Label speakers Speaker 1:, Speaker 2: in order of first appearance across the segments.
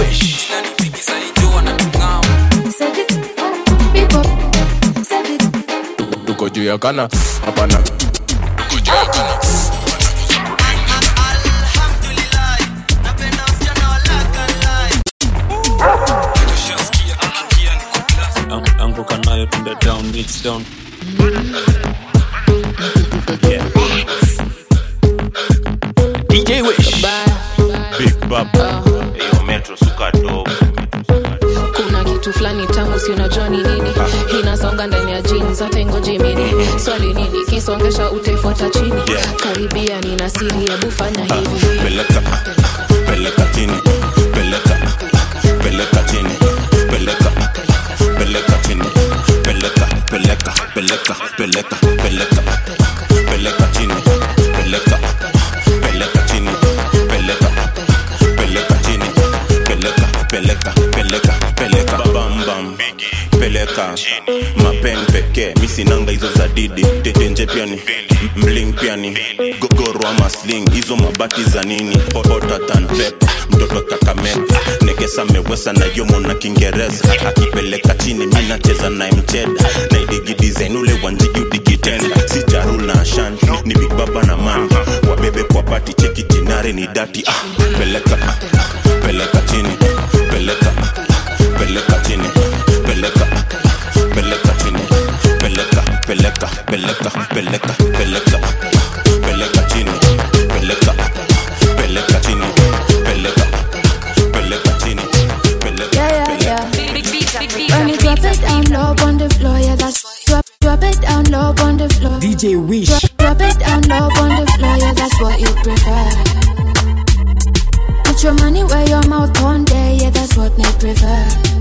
Speaker 1: Wish.
Speaker 2: Set it, big up, set it.
Speaker 1: Tuko juu ya kana hapana. Tuko juu ya kana.
Speaker 3: Ang- anguka nayo tunde down reach down yeah.
Speaker 1: DJ Wish.
Speaker 3: big baba hiyo metro suka dogo
Speaker 4: kuna kitu fulani tamu si unajua ni nini inasonga ndani ya jini zote ngoji mini swali nini kisongesha utaifuata chini
Speaker 3: Yeah.
Speaker 4: karibia nina siri hebu fanya hivi
Speaker 3: peleka peleka chini peleka peleka chini peleka peleka chini peleka peleka peleka peleka peleka peleka chini peleka peleka chini peleka peleka chini peleka peleka peleka peleka bam bam peleka mapen pekee misinanga hizo za didi tetenje piani mling piani gogoro ama sling hizo mabati za nini otatan pepa mtoto kakameka nekesa mewesa na yomo na kiingereza akipeleka chini mi nacheza naye mcheda naidigidizen ule wanjigudikitenda si jarul na ashan ni big baba na man wabebe kwa pati cheki jinare ni dati ah, peleka peleka chini peleka peleka chini peleka peleka chini peleka peleka peleka peleka peleka peleka chini peleka peleka chini peleka peleka chini peleka
Speaker 2: Yeah, yeah,
Speaker 3: peleka
Speaker 2: yeah. When you drop it down low on the floor, yeah, that's drop, drop it down low on the floor.
Speaker 5: DJ Wish.
Speaker 2: Drop, drop it down low on the floor, yeah, that's what you prefer. Put your money where your mouth one day, yeah, that's what me prefer.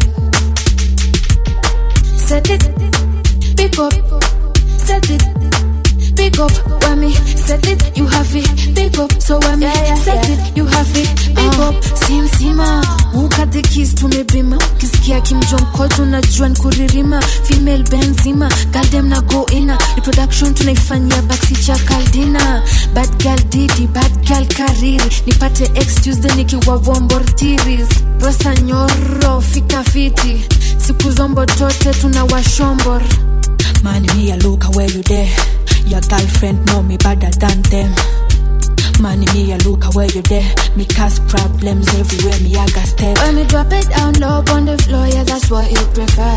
Speaker 2: Set it, pick up, set it, pick up. When me set it, you have it, pick up. So when me set it, you have it, pick up. Sim sima, ukate kiss tumebima. Kisikia kimjonko tunajua nkuririma. Female benzima, girl dem na go ina. Reproduction tunaifanyia baksi cha kaldina. Bad girl didi, bad girl kariri. Nipate ex Tuesday nikiwa vombortiris. Rosa nyoro, fika fiti. Siku zombo tote tunawashombor.
Speaker 6: Man, me a look where you there. Your girlfriend know me better than them. Man, me a look where you there. Me cause problems everywhere. Me I got step.
Speaker 2: When me drop it down low on the floor, yeah, that's what you prefer.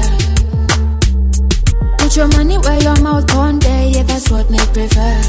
Speaker 2: Put your money where your mouth on there, yeah, that's what me prefer.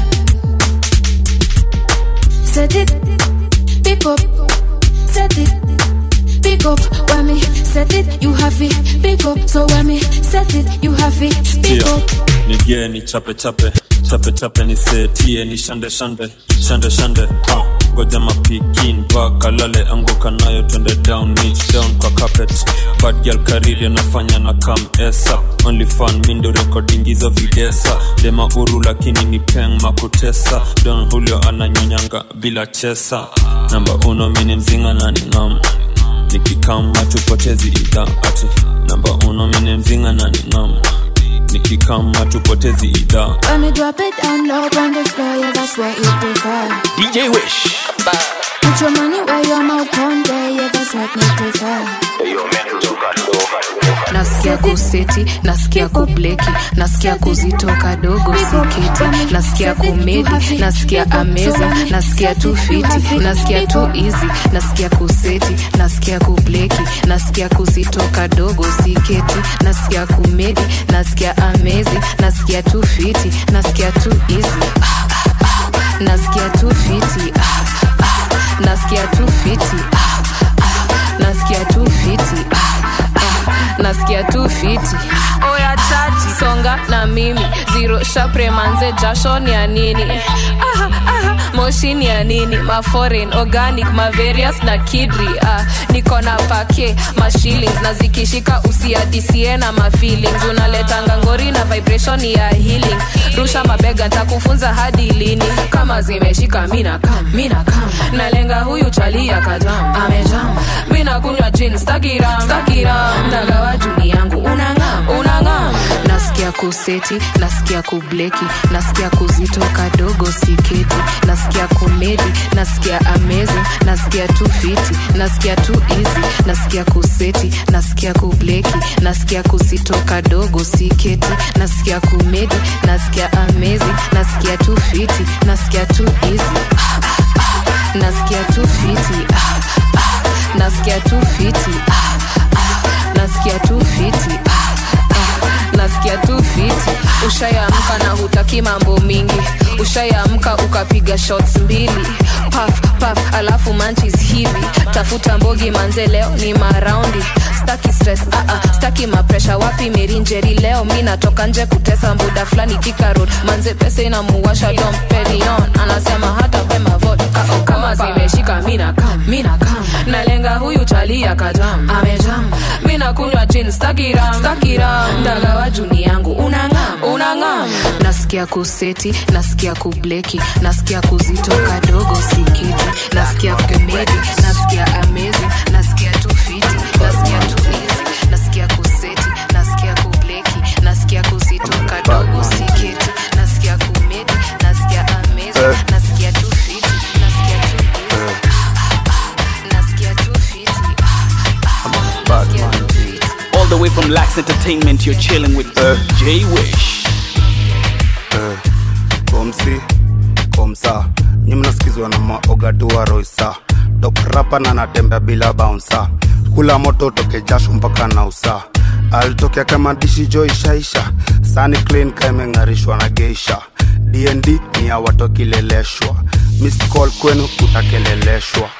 Speaker 2: Set it, pick up, set it, pick up. When me set it, you have it, pick up. So when me set it, you have it, pick
Speaker 3: Tia,
Speaker 2: up.
Speaker 3: nigie ni chape chape chape chape nisetie ni shande shande shande shande ha ngoja mapikin vakalale anguka nayo twende down niche down kwa carpet bad girl kariri anafanya na kam esa only fan mindo recording hizo videsa dema uru lakini ni peng makutesa don julio ananyonyanga bila chesa namba uno mini mzinga na ningam nikikama tupotezi idha ati namba uno mini mzinga na ningam nikikama tupotezi idha
Speaker 2: When me drop it down low on the floor, yeah, that's what you prefer.
Speaker 1: DJ Wish.
Speaker 2: Put your money where your mouth on there, yeah, that's what me prefer.
Speaker 4: nasikia kuseti nasikia kubleki nasikia kuzitoka dogo siketi nasikia kumedi nasikia ameza nasikia tu fiti nasikia tu easy nasikia kuseti nasikia kubleki nasikia kuzitoka dogo siketi nasikia kumedi nasikia amezi nasikia tu fiti nasikia tu easy ah, ah, ah. nasikia tu fiti ah, ah. nasikia tu fiti ah, ah. nasikia tu fiti ah, ah. nasikia tu fiti oya chaji songa na mimi ziro shapre manze jasho ni ya nini aha, aha, moshi ni ya nini maforeign organic maverius na kidri ah, niko na pake mashillings na zikishika usiadisie na mafeelings unaletanga ngori na vibration ya healing rusha mabega ntakufunza hadi lini kama zimeshika mina kam mina kam nalenga huyu chalia kajam amejam mina kunywa jin stakiram stakiram ndagawa juni yangu unangam unangam nasikia kuseti nasikia kubleki nasikia kuzito kadogo siketi nasikia komedi nasikia amazing nasikia tu fiti nasikia tu easy nasikia kuseti nasikia kubleki nasikia kuzito kadogo siketi nasikia komedi nasikia amazing nasikia tu fiti nasikia tu easy ah, ah, ah. nasikia tu fiti ah, ah. nasikia tu fiti ah, ah. nasikia tu fiti ah, ah. nasikia tu fiti ushayamka na hutaki mambo mingi ushayamka ukapiga shots mbili paf paf alafu manchis hivi tafuta mbogi manze leo ni maraundi staki stress ah -ah, staki mapresha wapi merinjeri leo mi natoka nje kutesa mbuda fulani kika road manze pesa inamuwasha dom perion anasema hata pema vote kama zimeshika mina kam mina kam nalenga huyu chalia kajam amejam mina kunywa chin stakiram stakiram ndagawa juni yangu unangam unangam nasikia kuseti nasikia kubleki nasikia kuzito kadogo sikiti nasikia komedi nasikia amazing nasikia tu fiti nasikia tu easy nasikia kuseti nasikia kubleki nasikia kuzito kadogo sikiti nasikia komedi nasikia amazing nasikia tu fiti nasikia tu easy nasikia tu fiti nasikia tu fiti
Speaker 5: All the way from Lax Entertainment, you're chilling with J Wish.
Speaker 7: komsi komsa nyi mnasikizwa na maogadua roisa dokrapa na natembea bila baunsa kula moto toke jasho mpaka na usa alitokea kama dishi jo ishaisha sani clean kaimeng'arishwa na geisha dnd ni ya watokileleshwa missed call kwenu utakeleleshwa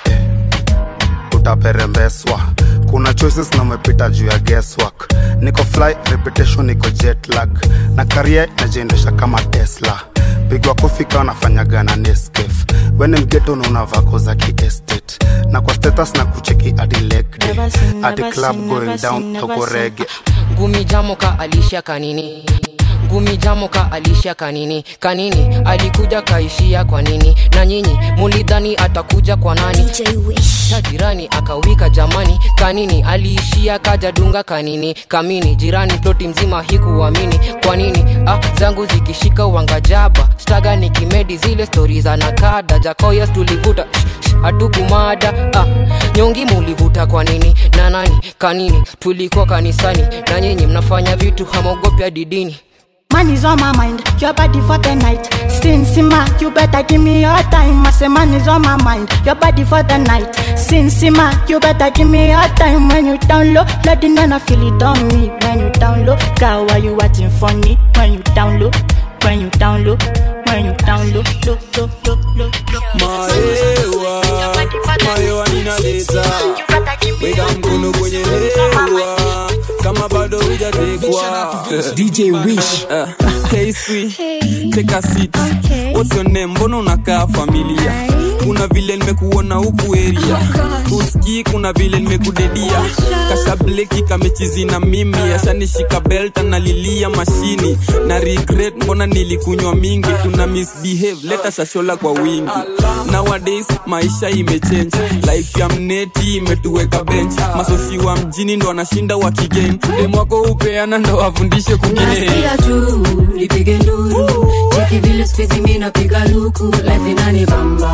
Speaker 7: utaperembeswa kuna choices na umepita juu ya guesswork niko fly reputation niko jet lag na karia inajiendesha kama tesla pigwa kofi kawa nafanyaga na neskef wene mgeto na unavako za kiestate na kwa status na kucheki adi leg day
Speaker 8: Never seen,
Speaker 7: adi
Speaker 8: never
Speaker 7: club
Speaker 8: seen,
Speaker 7: going
Speaker 8: never
Speaker 7: down
Speaker 8: seen, never
Speaker 7: toko
Speaker 8: seen.
Speaker 7: rege
Speaker 9: ngumi jamoka alisha kanini ngumi jamoka alisha kanini kanini alikuja kaishia kwa nini na nyinyi mulidhani atakuja kwa nani na jirani akawika jamani kanini aliishia kaja dunga kanini kamini jirani ploti mzima hikuamini kwa nini ah, zangu zikishika wangajaba staga ni kimedi zile stori za nakada jakoyas tulivuta hatukumada ah, nyongi mulivuta kwa nini na nani kanini tulikuwa kanisani na nyinyi mnafanya vitu hamogopya didini
Speaker 8: Man is on my mind, your body for the night. Sin Sima, you better give me your time. I say man is on my mind, your body for the night. Sin Sima, you better give me your time. When you down low, let the nana feel it on me. When you down low, girl, why you acting funny? When you down low, when you down low, when you down low, low, low, low, low, low.
Speaker 10: Maewa, maewa ninaleta weka mkono kwenye hewa kama bado hujatekwa
Speaker 11: DJ Wish.
Speaker 10: hey, sweet, take a seat. What's your name? Mbona unakaa familia? Kuna vile nimekuona huku area, usikii kuna vile nimekudedia. Kashableki kamechizi na mimi, ashanishika belt analilia mashini na regret, mbona nilikunywa mingi. Tuna misbehave, leta shashola kwa wingi. Nowadays maisha imechange, life ya mneti imetuweka bench. Masosi wa mjini ndo wanashinda wakigame, dem wako upeana ndo wafundishe kwingine.
Speaker 12: nasikia tu nipige nduru cheki vile spizi mi napiga luku life inani bamba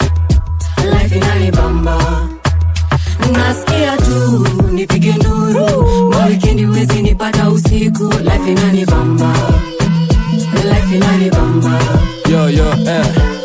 Speaker 12: life inani bamba nasikia tu nipige nduru mawikendi wezi nipata usiku life inani bamba life inani bamba
Speaker 13: yo yo eh.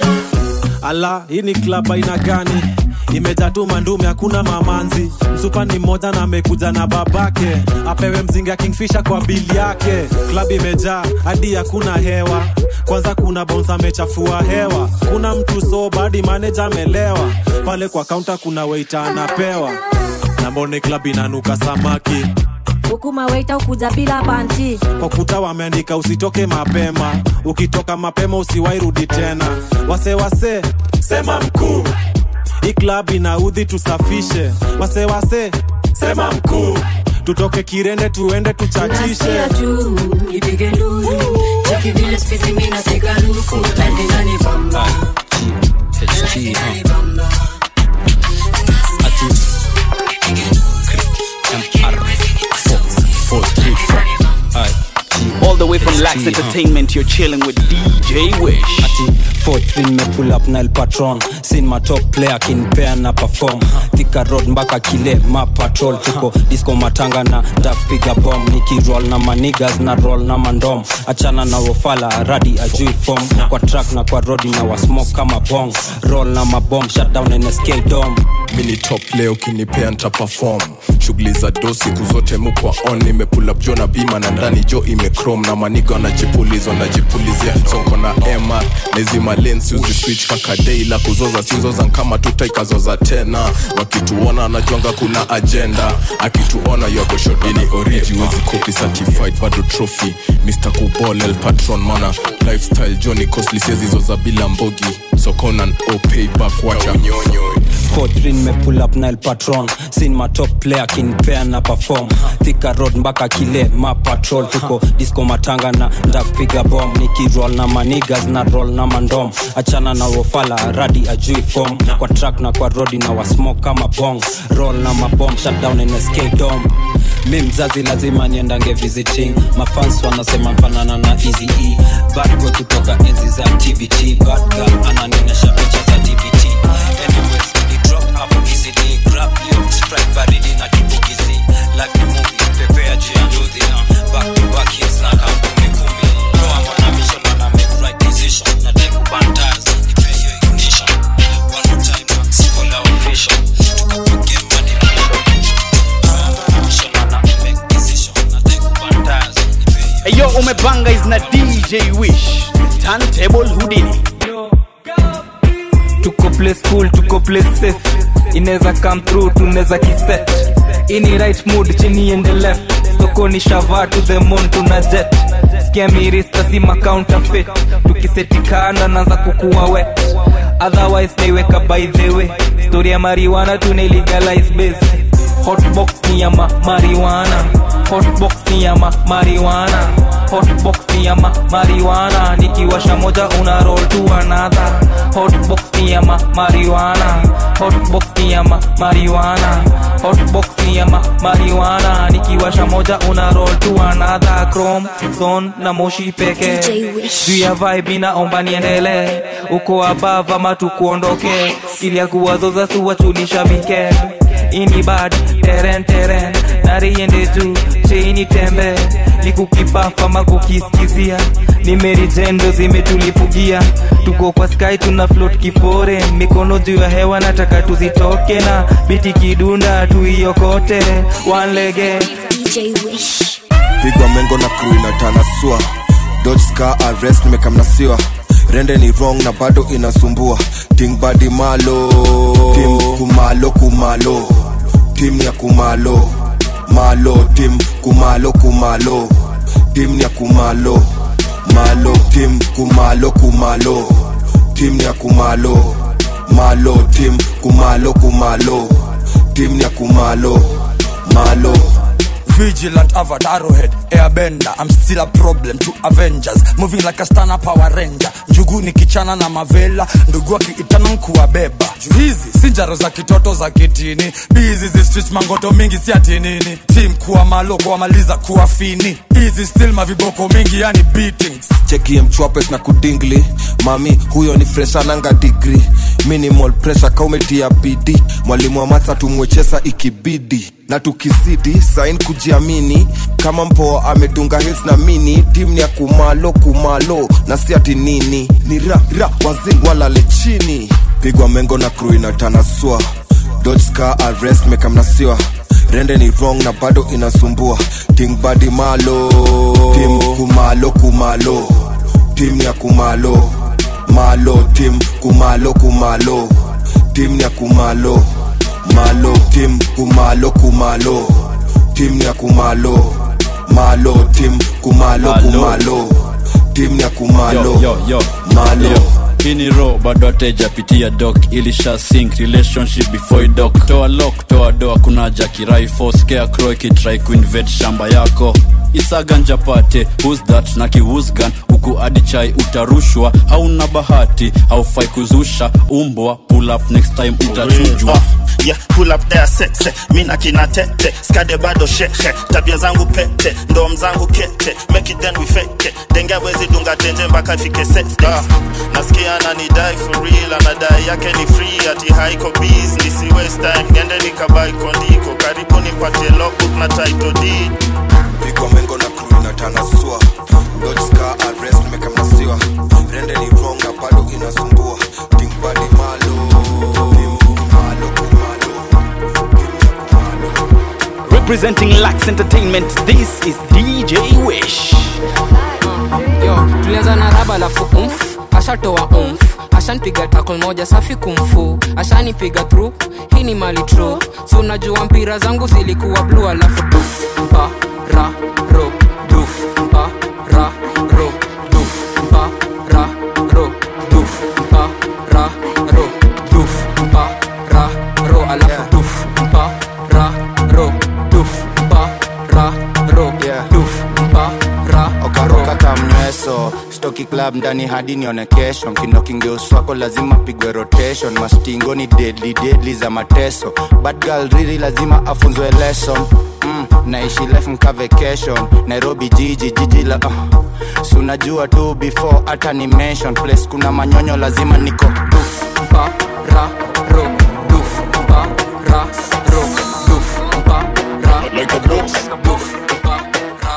Speaker 13: ala hii ni klab aina gani imejaa tu mandume hakuna mamanzi msupa ni mmoja na amekuja na babake apewe mzinga kingfisha kwa bili yake klab imejaa hadi hakuna hewa kwanza kuna bons amechafua hewa kuna mtu so badi maneja amelewa pale kwa kaunta kuna weita anapewa na mbone klab inanuka samaki
Speaker 14: huku maweita ukuja bila panti
Speaker 13: kwa kuta wameandika usitoke mapema ukitoka mapema usiwairudi tena wase wase sema mkuu hii klab inaudhi tusafishe wase wase sema mkuu tutoke kirende tuende tuchachishe
Speaker 12: nasikia tu nipige nduru cheki vile spizi mi napiga luku life inani bamba life inani bamba
Speaker 5: All the Relax Entertainment, you're chilling with DJ Wish.
Speaker 11: ati 43 nimepull up nile patron sin my top player kinpea na perform thika road mpaka kile ma patrol tuko disco matanga na ndapiga bom nikiroll na manigas na roll na mandom achana na wofala radi ajui form kwa track na kwa rodi na wasmoke kama bong roll na mabom shutdown nsk dom
Speaker 1: mini top leo ukinipea nta perform shughuli za do siku zote mukwa on nimepula jo na bima na ndani jo imecrom na maniga wanajipuliza wanajipulizia sonko na mr nezima lensi uziswitch kaka dei la kuzoza siuzoza kama tutaikazoza tena wakituona wanajwanga kuna agenda akituona yagoshodini oriji wezi copy certified bado trophy mr kubol el patron mana lifestyle joni costly sezizoza bila mbogi sokonan opay back wacha unyonyo
Speaker 11: 43 nimepull up nile patron sin my top player kinpea na perform thika road mpaka kile ma patrol tuko disco matanga na ndapiga bom nikiroll na manigas na roll na mandom achana na wofala radi ajui form kwa track na kwa rodi na wasmoke kama bong roll na mabom shutdown nsk dom mi mzazi lazima niendange visiting mafans wanasema mfanana na easy e bad boy kutoka enzi za tbt bad girl ananionyesha picha za dbt anyways ni drop hapo easily grab yo sprite baridi na kibukizi life ni movie prepare juu ya nduthi uh, back to back hits na kampuni kumi no I'm on a mission and I make right decision na take ubantaz nipe hiyo ignition one more time max call out vision tuko kwa game hadi
Speaker 5: Eyo umebanga is na DJ Wish. Turntable Houdini.
Speaker 15: tuko play school tuko play safe inaweza come through tunaweza kiset ini right mood chini ende left sokoni shava to the moon tuna jet skia mirista si macounterfeit tukisetikana naanza kukuwa wet otherwise naiweka by the way story ya mariwana tunailegalize base hotbox ni ya ma mariwana hotbox ni ya ma mariwana hotbox ni ya ma mariwana nikiwasha moja una roll to another hotbox ni ya ma mariwana hotbox ni ya ma mariwana hotbox ni ya ma mariwana nikiwasha moja una roll to another chrome zone na moshi peke juu ya vibe inaomba niendele uko above ama tukuondoke ili ya kuwazoza suwachulisha weekend ini bad teren teren nariende juu cheini tembe nikukipafa makukiskizia nimerijendo zimetulipugia tuko kwa sky tuna float kifore mikono juu ya hewa nataka tuzitoke na biti kidunda tuiokote wanlege
Speaker 16: pigwa mengo na crew inatanasua dodge scar arrest nimekamnasiwa rende ni wrong na bado inasumbua ting badi malo tim kumalo kumalo tim ya kumalo malo tim kumalo kumalo tim ya kumalo malo tim kumalo kumalo tim ya kumalo malo tim kumalo kumalo tim ya kumalo malo
Speaker 17: Vigilant avatar head airbender I'm still a problem to Avengers moving like a stana power ranger njugu ni kichana na mavela ndugu akiitana nkuwabeba juu hizi si njaro za kitoto za kitini bizi zi street mangoto mingi si ati nini tim kuwa malo kuwamaliza kuwa fini hizi still maviboko mingi yani beatings
Speaker 16: chekie mchwapes na kudingli mami huyo ni freshananga digri minimal pressure kaumetia bidi mwalimu wa matsa tumwechesa ikibidi na tukizidi sain kujiamini kama mpoa amedunga hils na mini tim ni ya kumalo kumalo na si ati nini ni ra ra wazing walale chini pigwa mengo na crew inatanasua dodge scar arrest mekamnasiwa rende ni wrong na bado inasumbua ting badi malo tim kumalo kumalo tim ya kumalo malo tim kumalo kumalo tim ya kumalo malo tim kumalo kumalo tim ya kumalo malo tim kumalo kumalo tim ya kumalo
Speaker 18: yo, yo, yo.
Speaker 16: malo
Speaker 18: Yo. hii ni ro bado atejapitia dok ilisha sink relationship before dok toa lok toa doa kuna jakirai foskea cro ikitrai kuinvet shamba yako isaganja pate who's that na kiwusgan huku adi chai utarushwa hauna bahati haufai kuzusha umbwa pull up next time utachujwa
Speaker 3: yeah, pull up there sexe mina kina tete skade bado shekhe tabia zangu pete ndom zangu kete make it then we fake it. denge wezi dunga tenje mpaka ifike sex days nasikia ananidai for real anadai yake ni free ati haiko biz nisi waste time niende nikabai kondiko karibu nipatie logbook na title deed
Speaker 16: pigwa mengo na crew inatanasua dodska arrest mekamnasiwa rende ni wrong na bado inasumbua tingbadi malo malo kumalo
Speaker 5: Representing Lax Entertainment, this is DJ Wish.
Speaker 9: yo tulianza na raba lafu umf ashatoa umf ashanpiga takl moja safi kumfu ashanipiga through hii ni mali tru si unajua mpira zangu zilikuwa blu alafu duf pa ra ro duf pa ra ro duf pa ra ro duf pa ra ro duf pa ra ro alafu duf pa ra ro duf pa ra ro duf pa ra
Speaker 19: okaroka kamnyweso stoki club ndani hadi nione kesho mkindo kingeuswako lazima pigwe rotation mastingo ni deadly deadly za mateso bad girl riri lazima afunzwe lesson mm, naishi life mka vacation nairobi jiji jiji la uh. si unajua tu before hata ni mention place kuna manyonyo lazima niko duf
Speaker 9: pa ra ro duf pa ra ro duf pa ra
Speaker 3: like a boss
Speaker 9: duf pa ra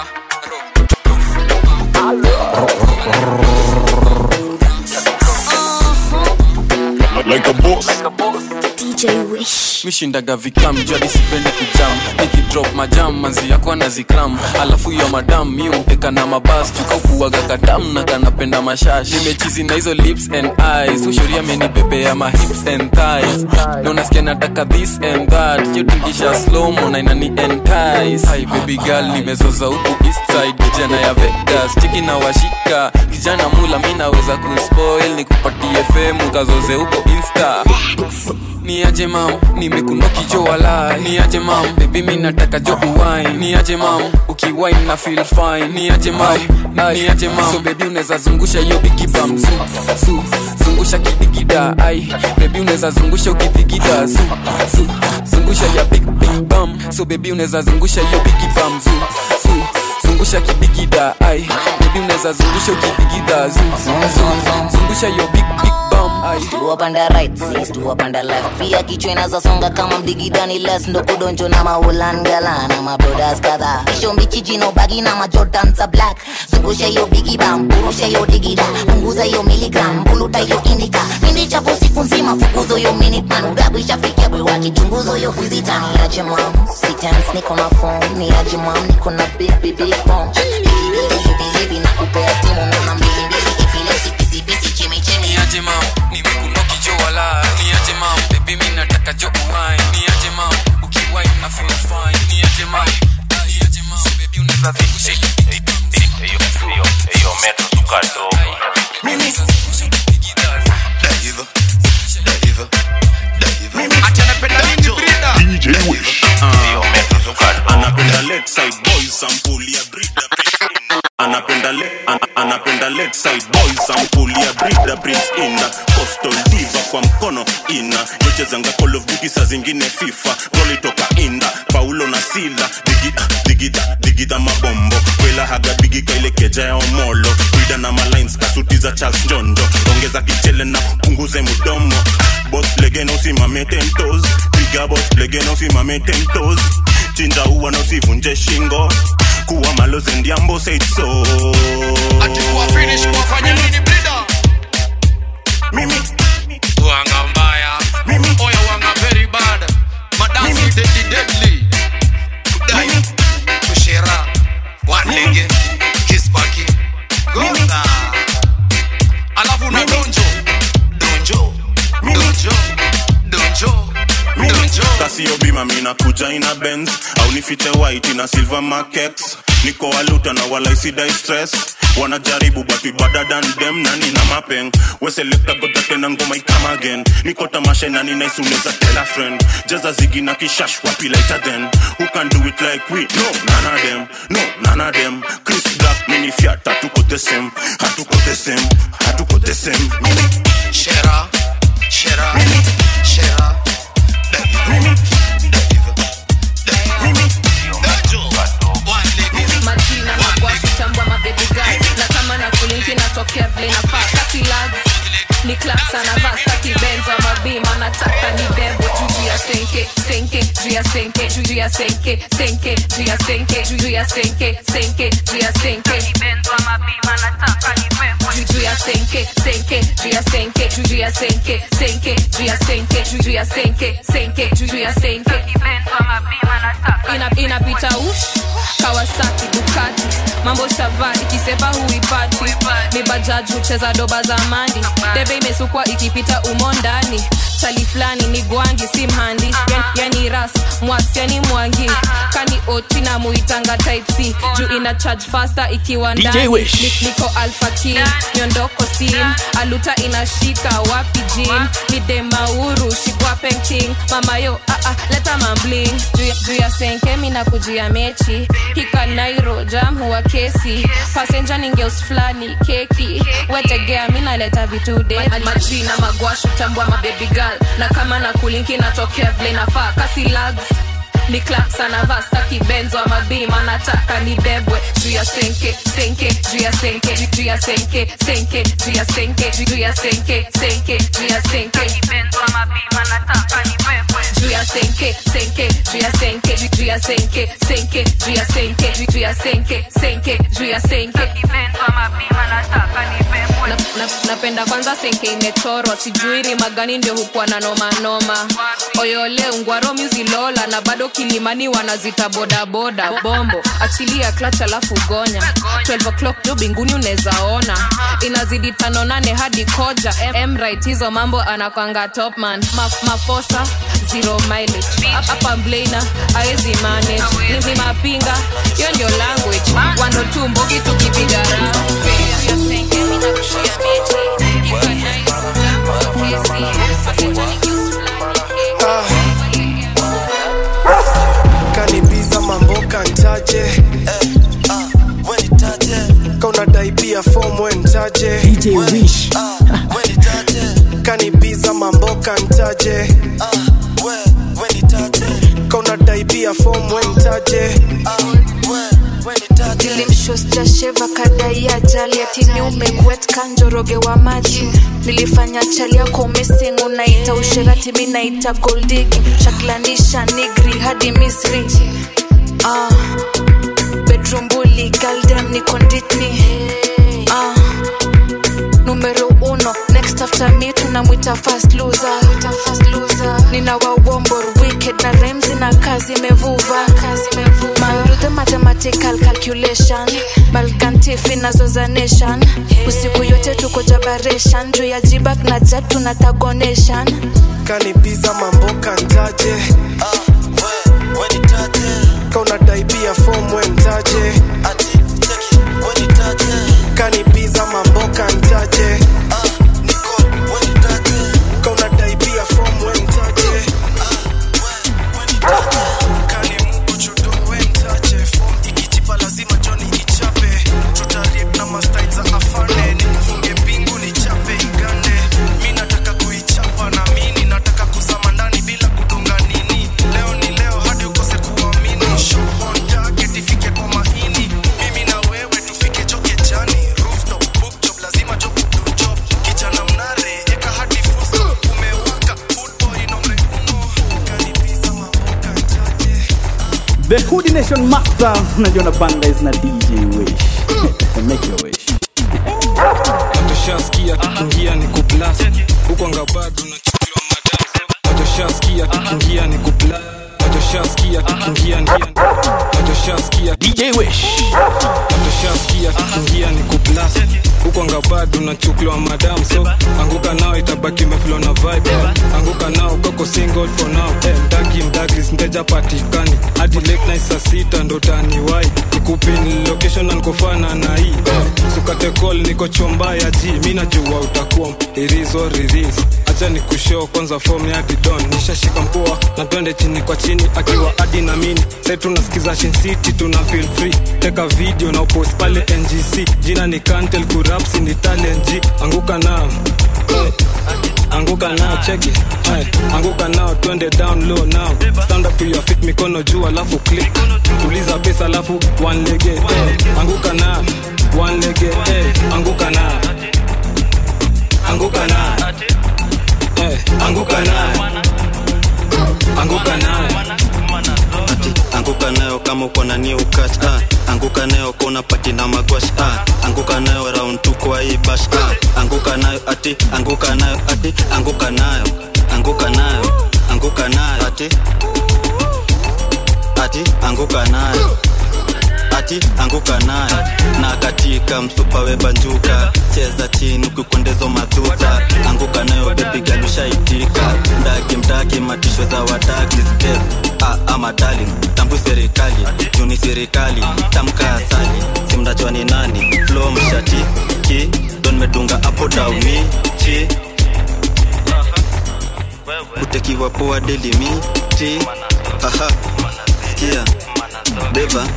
Speaker 3: like a boss
Speaker 20: DJ Wish.
Speaker 10: mishindaga vikam jadi sipendi kujam nikidrop majam manzi yako anazikram alafu yo madam mi umteka na mabas tukaukuaga katam na kanapenda mashash nimechizi na hizo lips and eyes ushuria menibebea ma hips and thighs na unasikia nataka this and that yotingisha slomo na inani entice Hi baby girl nimezoza huku east side kijana ya vegas chiki na washika kijana mula mi naweza kuspoil nikupatie femu kazoze huko insta ni aje mam nimekunoki jo walai ni aje mam bebi mi nataka jo uwai ni aje mam ukiwine na feel fine ni aje mam ni aje mam so bebi unaweza zungusha hiyo bigi bam su su zungusha kidigida ai bebi unaweza zungusha ukidigida su su zungusha ya big big bam so bebi unaweza zungusha hiyo bigi bam su su zungusha kidigida ai bebi unaweza zungusha ukidigida zu zu zungusha hiyo big big bam ai
Speaker 20: Stu panda right, sis, stu panda left Pia kichwa inazasonga kama mdigidani les Ndo kudonjo na maulan gala na mabrodas kadha Kisho mbichi jino bagi na majodan za black Zungusha hiyo bigi bam, burusha hiyo digida Punguza hiyo miligram, buluta hiyo indika Pindi chapo siku nzima, fukuzo hiyo minute man Udabu ishafikia bwe waki, chunguzo hiyo fizita Ni aje mam, sitens niko na phone Ni aje mam, niko na big big big bomb Bigi bigi hivi hivi na kupea stimu Nona mbili mbili, epilepsy, pisi pisi, chimi chimi
Speaker 10: ni aje mam nimekunoki jo wala ni aje mam bebi mi nataka jo uwai ni aje mam ukiwai na feel fine ni aje mam ni aje mam so bebi unaweza zungusha
Speaker 3: hiyo metro tukadogo DJ Wish anapenda left side boys sampuli ya brida anapenda le, an, anapenda left side boys sampuli ya brida prince inda coastal diva kwa mkono ina yochezanga call of duty saa zingine fifa goli toka inda paulo na sila digida digida digida mabombo kwela haga bigi kaile keja ya omolo wida na malines kasuti za charles njonjo ongeza kichele na punguze mudomo bos legena usimame tentos piga bos legena usimame tentos chinja uwa na usivunje shingo kuwa maloze ndiambo seitso mimi
Speaker 21: wanga mbaya oya wanga very bad madansi deadly deadly kudai kushera wanlege kispaki gonga alafu na donjo donjo donjo donjo donjo
Speaker 3: kasio bima mina kuja ina benz au nifiche white ina silver markex niko waluta na walaisidai stress wanajaribu but we better than them na nina mapeng weselekta goda tena ngoma ikama again niko tamasha na nina isuneza tell a friend jaza zigi na kishash wapi later then who can do it like we no none of them no none of them chris black mini fiat hatuko the same hatuko the same hatuko the same
Speaker 21: shera shera shera
Speaker 4: majina magwashi tambwa mabebigai na kama na kulinki natokea vile nafaa kati lags ni claps anavaa staki benzo mabima nataka ni bebo juju ya senke senke juu ya senke juu ya senke senke juu ya senke juu ya senke senke juu ya senke benzo mabima nataka ni bebo juju ya senke senke juu ya senke juu ya senke senke juu ya senke juu ya senke senke juu ya senke benzo mabima nataka ina inapita ush kawasaki dukati mambo shava ikisepa huipati ni bajaji hucheza doba za mandi debe imesukwa ikipita umo ndani chali fulani ni gwangi si mhandi yani, yani ras mwasi yani mwangi kani oti na muitanga type c juu ina charge faster ikiwa
Speaker 5: DJ
Speaker 4: ndani
Speaker 5: Wish.
Speaker 4: Ni- niko alpha king nyondoko steam aluta inashika wapi jim ni demauru shikwa painting mamayo ah, ah, leta mambling juu ya- juu ya senkemi na kujia mechi hika nairo jam huwa kesi pasenja ningeus fulani keki wetegea mi naleta vitu de majina magwashu tambwa mabebi girl na kama na kulinki natokea vile nafaa kasi lags ni claps anavaa staki benzo ama bima nataka ni bebwe juu ya senke senke juu ya senke juu ya senke senke juu ya senke juu ya senke senke juu ya senke benzo ama bima nataka ni bebwe juu ya senke senke juu ya senke juu ya senke senke juu ya senke juu ya senke senke juu ya senke benzo ama bima nataka ni bebwe na, na, napenda kwanza senke imechorwa sijui rima gani ndio hukuwa na noma noma oyole ungwaro muzilola na bado kilimani wanazita bodaboda bombo achilia klach alafu gonya 12 o'clock jo binguni unezaona inazidi tano nane hadi koja mrit hizo mambo anakwanga topman Ma, mafosa zero mileage hapa mblena aezi manage ni, ni mapinga hiyo ndio language wando tu mbogi tukipiga
Speaker 6: kanibiza mamboka ntaje kaunadai pia fom wentaje kanibiza mamboka ntaje kaunadai pia fom wentaje
Speaker 2: nilimshosjasheva kadai ajali atini umegwet kanjoroge wa maji nilifanya chali yako umesing unaita usherati mi naita goldigi chaklanisha nigri hadi misri ah, bedroom bully galdem ni konditni ah, numero uno next after me tunamwita fast loser nina wawombor wicked na remzi na kazi imevuva Man do the mathematical calculation balkantifi nazo za nation usiku yote tuko jabaration juu ya jibak na jat tunatagonation
Speaker 6: kanibiza mamboka ntaje kaunadai pia fom wentaje kanibiza mamboka ntaje kaunadai pia fom wentaje ikijipa lazima joni ichape tutariep na mastai za afane nikufunge pingu nichape igande mi nataka kuichapa na mini nataka kuzama ndani bila kudunga nini leo ni leo hadi ukose kuamini shohon jacket ifike kwa mahini mimi na wewe tufike choke jani rooftop book job lazima job do job kijana mnare eka hadi fuso umewaka food boy nombre uno kanibiza mamboka
Speaker 5: The Hoodie Nation Master unajua na banga is na DJ Wish Make your wish
Speaker 10: Watoshaskia kikiingia ni kuplas huko anga bado nachukuliwa madam Watoshaskia kikiingia ni kuplas Watoshaskia kikiingia ni Watoshaskia
Speaker 5: DJ Wish
Speaker 10: Watoshaskia kikiingia ni kuplas huko anga bado nachukuliwa madam so anguka nao itabaki meflo na vibe anguka nao koko single for now eh, mdagi mdagi mteja patikani hadi late night saa sita ndo taniwai nikupin location na nikofana na hii eh, sukate call niko chomba ya ji mi najua utakuwa irizo riris acha ni kushow kwanza form ya didon nishashika mpoa na twende chini kwa chini akiwa hadi na mini sai tunasikiza Shin city tuna feel free teka video na upost pale ngc jina ni kantel kurapsi ni talent G. anguka na eh, anguka nao cheki Ay, anguka nao twende down low now stand up to your feet mikono juu alafu click tuliza pesa alafu one lege eh. anguka na one lege eh. anguka na anguka na eh. anguka na anguka na
Speaker 7: ati anguka nayo kama uko na new catch ah. anguka nayo kona pati na magwash ah. anguka nayo round tu kwa hii bash ah. anguka nayo ati anguka nayo ati anguka nayo anguka nayo anguka nayo ati ati anguka nayo ati anguka nayo na katika msupa webanjuka cheza chini ukikwendezo madhuta anguka nayo bepigalushaitika mdaki mdaki matisho za wadaki step ah, ama darling tambu serikali juni serikali tamka asali simnajua ni nani flo mshati ki don medunga apo daumi chi utekiwa poa delimi ti aha sikia beba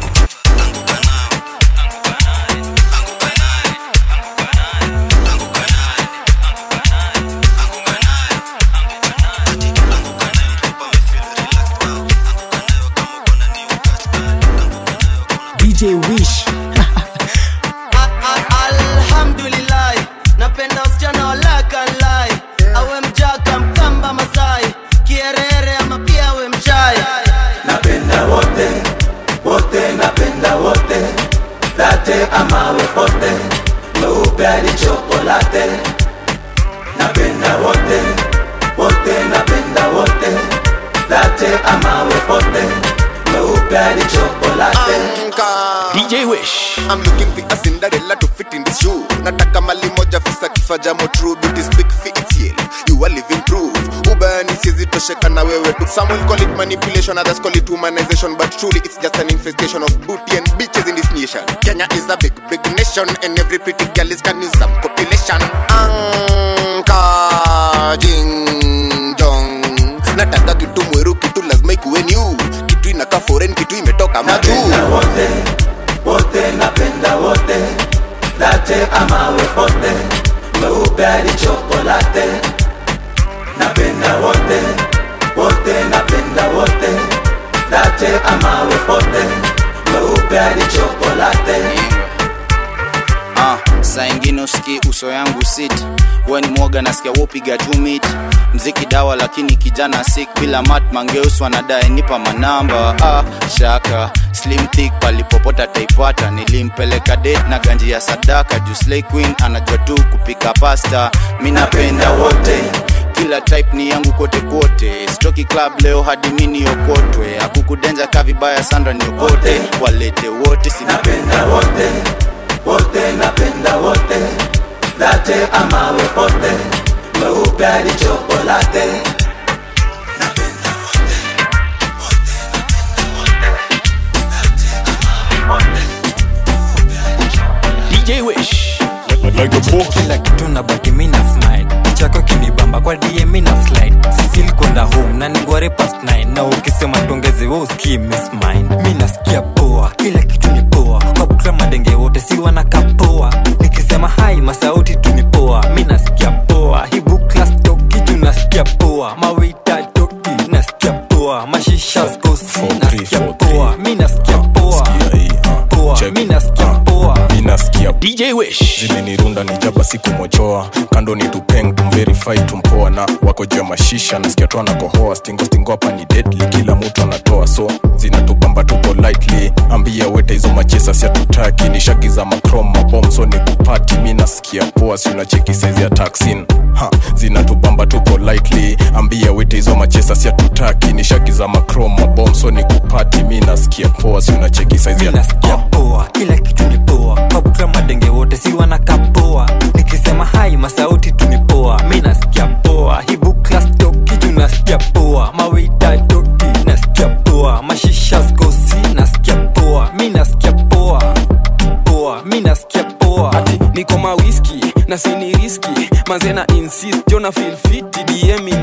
Speaker 5: DJ Wish.
Speaker 22: alhamdulillah napenda wasichana walakalai awe mjaka mkamba masai kierere ama pia awe mchai
Speaker 23: napenda wote wote napenda wote late amawe pote mweupe hadi chokolate napenda wote wote napenda wote late amawe pote mweupe hadi chokolate
Speaker 24: DJ Wish. I'm looking for a Cinderella to fit in this shoe. Nataka mali moja fisa kifaja mo true beauty speak for its yell. You are living proof. Ubani siezi tosheka na wewe tu. Some will call it manipulation, others call it humanization, but truly it's just an infestation of booty and bitches in this nation. Kenya is a big, big nation, and every pretty girl is can use some population. Anka jing jong. Nataka kitu mweru, kitu lazima ikuwe new. Kitu inakaa foreign, kitu imetoka majuu.
Speaker 23: wote wote napenda wote late amawe pote mweupe hadi chokolate napenda wote wote napenda wote late amawe pote mweupe hadi chokolate
Speaker 19: ah, saa ingine usiki uso yangu sit we ni mwoga nasikia wopiga tu mit mziki dawa lakini kijana sik bila mat mangeus wanadae nipa manamba ah, shaka slim thick palipopota taipata nilimpeleka date na ganji ya sadaka juu slay queen anajua tu kupika pasta mi napenda wote kila type ni yangu kote kote stoki club leo hadi mini okotwe akukudenja ka vibaya sandra niokote walete wote sinapenda
Speaker 23: wote wote napenda wote late amawe pote mweupe hadi chokolate
Speaker 24: DJ Wish.
Speaker 25: kila kitu na baki mina smile chako kinibamba kwa DM mina slide sisil kwenda home na ningware past 9 na ukisema tuongeze we usikii miss mine mi nasikia poa kila kitu ni poa kwa bukla madenge wote si wanaka poa nikisema hai masauti tu ni poa mi nasikia poa hii bukla stoki tu nasikia poa mawita toki nasikia poa mashisha skosi nasikia poa mi nasikia poa poa mi nasikia poa
Speaker 1: minaskia dj wish zimenirunda ni jaba sikumochoa kando ni tupeng tumverify tumpoa na wako juu ya mashisha nasikia tu anakohoa stingo stingo hapa ni deadly kila mtu anatoa so zinatubamba tuko lightly ambia wete hizo machesa siatutaki ni shagi za macrom mabom so ni kupati mi nasikia poa si unacheki saizi ya taxin ha zinatubamba tuko lightly ambia wete hizo machesa siatutaki ni shagi za macrom mabom so ni kupati mi nasikia poa si unacheki saizi ya
Speaker 25: nasikia poa kila kitu ni poa kabukla madenge wote si wanaka poa nikisema hai masauti tu ni poa mi nasikia poa hibukla stoki juu nasikia poa mawita toki nasikia poa mashisha skosi nasikia poa mi nasikia poa poa mi nasikia poa
Speaker 10: ati niko mawiski na sini riski manze na insist jona feel fit dm ime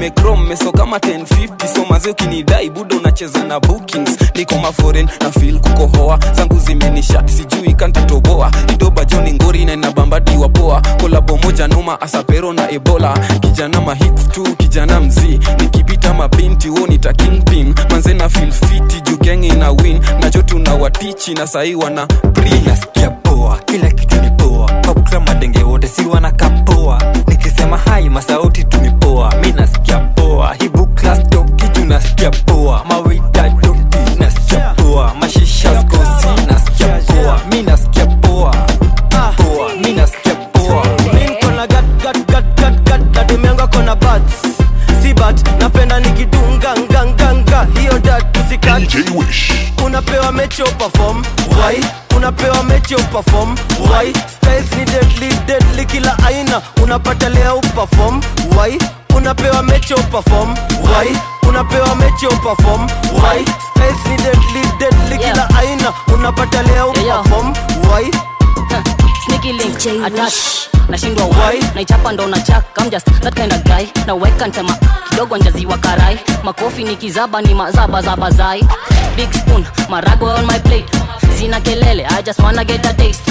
Speaker 10: nimekrom meso kama 1050 so maze ukinidai buda unacheza na bookings niko maforen na fil kukohoa zangu zimenishat sijui kantatoboa idoba joni ngori na inabambadiwa poa kolabo moja noma asapero na ebola kijana mahits tu kijana mzii nikipita mabinti wo nita kingpin manze na fil fiti jugengi na win nacho tuna watichi na sahii wana
Speaker 25: nasikia poa kila kitu ni poa popkra madenge wote si wanakapoa nikisema hai masauti tumipoa mi nasikia poa hibu klas tokitu nasikia poa mawita toki nasikia poa mashisha skosi nasikia poa mi nasikia poa poa mi nasikia poa
Speaker 22: minkona gat gat gat gat gat dademenga kona bats si bat napenda nikidunga nganganga hiyo dat usikat unapewa mechi perform why unapewa mechi perform why styles ni deadly deadly kila aina unapata leo perform why unapewa mechi perform why unapewa mechi perform why styles ni deadly deadly kila aina unapata leo perform why
Speaker 8: sneaky link attach nashindwa why naichapa ndo na chak I'm just that kind of guy na weka ntema kidogo njaziwa karai makofi ni kizaba ni mazaba zaba zai big spoon marago on my plate sina kelele I just wanna get a taste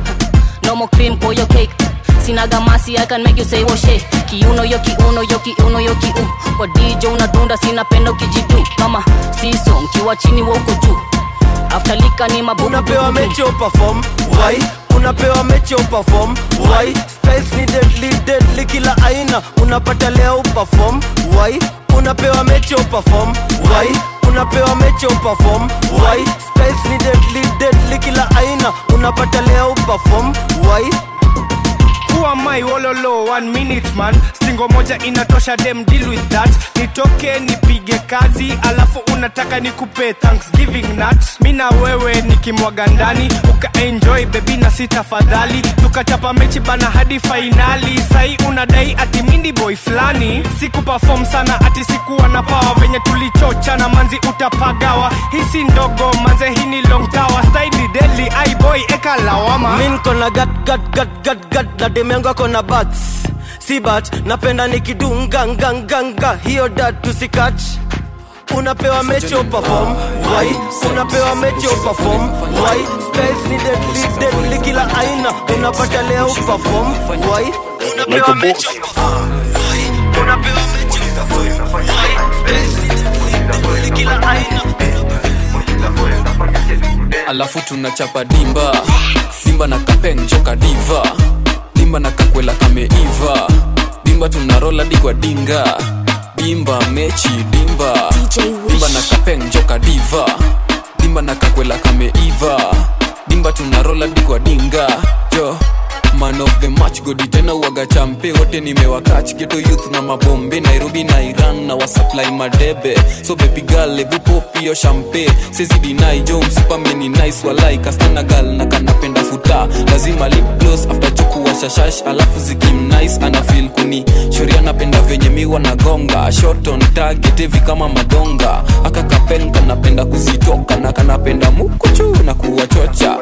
Speaker 8: no more cream for your cake sina gamasi I can make you say washe kiuno yo kiuno yo kiuno yo kiu kwa DJ unadunda sina pendo kijitu kama siso mkiwa chini wa uko juu after lika ni mabubu
Speaker 22: unapewa mechi perform why unapewa mechi perform why styles ni deadly deadly kila aina unapata leo perform why unapewa mechi perform why unapewa mechi perform why styles ni deadly deadly kila aina unapata leo perform why
Speaker 11: Who am I wololo one minute man stingo moja inatosha dem deal with that nitoke nipige kazi alafu unataka nikupe thanksgiving nut mi na wewe nikimwaga ndani ukaenjoy bebi na si tafadhali tukachapa mechi bana hadi fainali sai unadai ati mindi boy fulani siku perform sana ati sikuwa na pawa venye tulichocha na manzi utapagawa hisi ndogo manze hii ni long tower staili deli ai boy eka lawama
Speaker 22: min kona gat gat gat gat gat na demenga kona bats si bat napenda nikidunga nganganga hiyo dat tusikach unapewa mecho perform why unapewa mecho perform why styles ni deadly deadly kila aina unapata leo perform why unapewa mecho perform why unapewa mecho perform why styles ni deadly deadly kila aina
Speaker 10: alafu tunachapa dimba dimba na kapeng choka diva dimba na kakwela kameiva dimba tunarola digwa dinga dimba mechi dimba dimba na kapeng choka diva dimba na kakwela kameiva dimba tunarola digwa dinga jo man of the match godi tena uwaga champe wote nimewakach geto youth na mabombe nairobi na iran na wasupply madebe so baby girl ebu pop hiyo champe sezidinai jo msupameni nice walai kastana gal na kanapenda futa lazima lip gloss after chukua shashash alafu zikim nice ana feel kuni shoria napenda venye miwa na gonga shot on target hivi kama madonga aka kapel kanapenda kuzitoka na kanapenda mukuchu na kuwachocha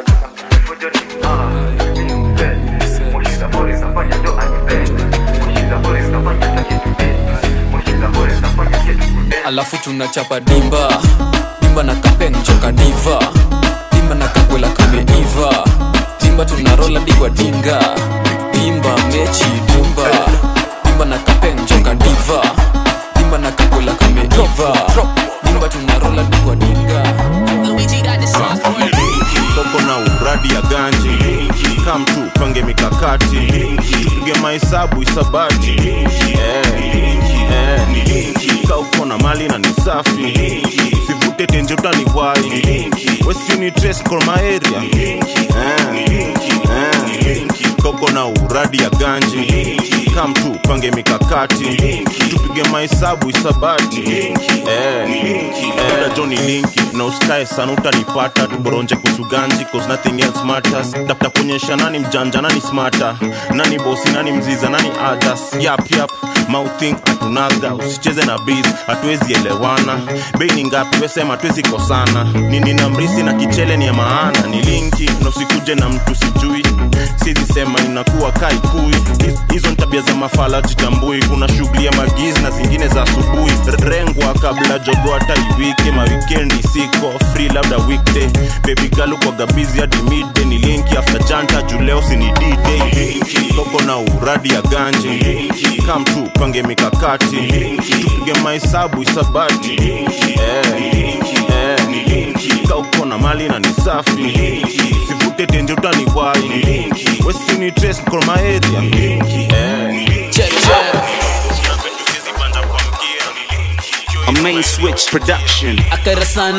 Speaker 10: alafu tunachapa dimba dimba na kapeng choka diva dimba na kakwela kameiva dimba tunarola digwa dinga dimba mechi dimba dimba na kapeng choka diva dimba na kakwela kameiva dimba tunarola digwa dinga
Speaker 3: toko na uradi ya ganji kam tu pange mikakati tupige mahesabu isabati eh, eh. ka uko na mali na ni safi usivute tenje utani wai wesini tres kolmaeria eh, eh. toko na uradi ya ganji kam tu pange mikakati tupige mahesabu isabati eh, eh. joni linki na usikae sana utanipata tuboronje kusuganji cause nothing else matters tafuta kuonyesha nani mjanja nani smata nani bosi nani mziza nani others yap yap mouthing hatunaga usicheze na biz hatuwezi elewana bei ni ngapi wesema hatuwezi kosana nini na mrisi na kichele ni ya maana ni linki na usikuje na mtu sijui sizi sema nyama inakuwa kaikui Hiz- hizo ni tabia za mafala jitambui kuna shughuli ya magizi na zingine za asubuhi R- rengwa kabla jogo hata iwike mawikendi siko free labda weekday baby galu kwa gabizi hadi midday ni linki after janta juleo sini d-day toko na uradi ya ganji kam tu pange mikakati tupige mahesabu isabati eh, eh, ka uko na mali na ni safi sivute tenje utaniwai wesini tres mkoromaeria eh.
Speaker 12: A main switch production.
Speaker 13: akarasan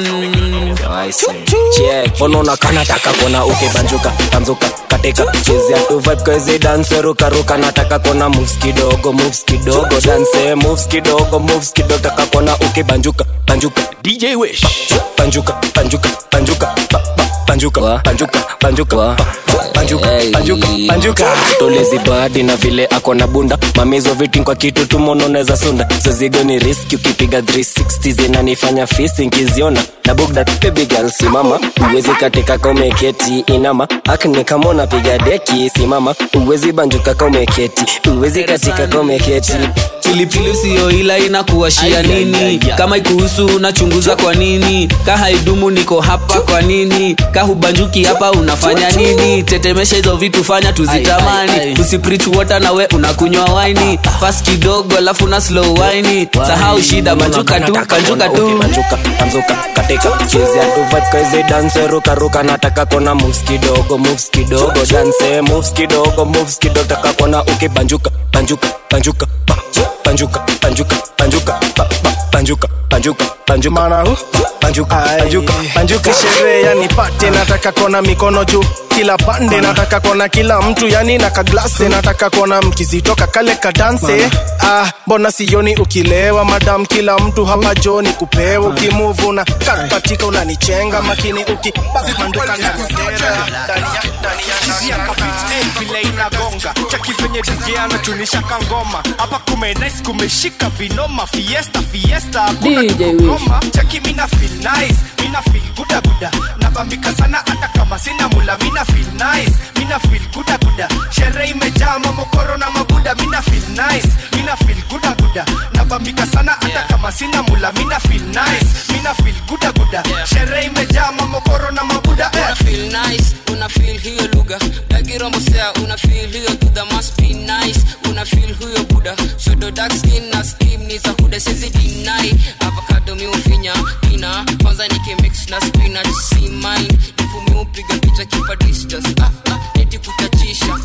Speaker 14: unaona kanataka kona ukibanjuka banzuka katika chezea tu vibe kwezi dance ruka ruka nataka kona moves kidogo moves kidogo dance moves kidogo moves kidogo taka kona ukibanjuka banjuka DJ Wish banjuka banjuka banjuka ba- ba- banjuka banjuka banjuka ba- ba- banjuka banjuka banjuka tolezi bahati na vile ako na bunda mamizo vitin kwa kitu tumononeza sunda zozigo ni riski ukipiga 360 zinanifanya fisi nkiziona na bugda baby girl simama uwezi katika kaumeketi inama akne kama unapiga deki simama uwezi banjuka kaumeketi uwezi katika kaumeketi
Speaker 13: pilipili usiyo ila inakuashia nini kama ikuhusu unachunguza kwa nini ka haidumu niko hapa kwa nini ka hubanjuki hapa unafanya nini tetemesha hizo vitu fanya tuzitamani usiprich water na we unakunywa waini fas kidogo alafu na slow waini sahau shida banjuka tu banjuka tu
Speaker 14: banjuka banzuka katika chezea tu vibe kwezi dance ruka ruka nataka kona moves kidogo moves kidogo dance moves kidogo moves kidogo taka kona ukibanjuka banjuka banjuka ba- banjuka banjuka banjuka ba- ba- banjuka banjuka banjuka banjuka banjuka banjuka
Speaker 11: sherehe yani pate nataka kona mikono juu kila pande nataka kona kila mtu yani na kaglase nataka kona mkizitoka kale kadanse ah, mbona sioni ukilewa madam kila mtu hapa joni kupewa ukimuvu na katika unanichenga makini ukibanduka na nisera ndani ya ndani ya ndani ya
Speaker 15: vile inagonga chaki venye DJ anatunisha kangoma hapa kume nice kumeshika vinoma fiesta fiesta hakuna
Speaker 13: DJ
Speaker 15: tukugoma chaki mina feel nice mina feel guda guda nabambika sana hata kama sina mula mina feel nice mina feel guda guda sherehe imejaa mamokoro na mabuda mina feel nice mina feel guda guda nabambika sana hata kama sina mula mina feel nice mina feel guda guda sherehe imejaa mamokoro na mabuda eh.
Speaker 17: una feel nice una feel hiyo lugha dagirombosea una feel hiyo dudha must be nice una feel huyo buda shodo dark skin na skim ni za huda sezi dinai avocado miufinya ina kwanza nikimix na spinach si mine ifumi upiga picha kipa distance ah, ah, neti kuchachisha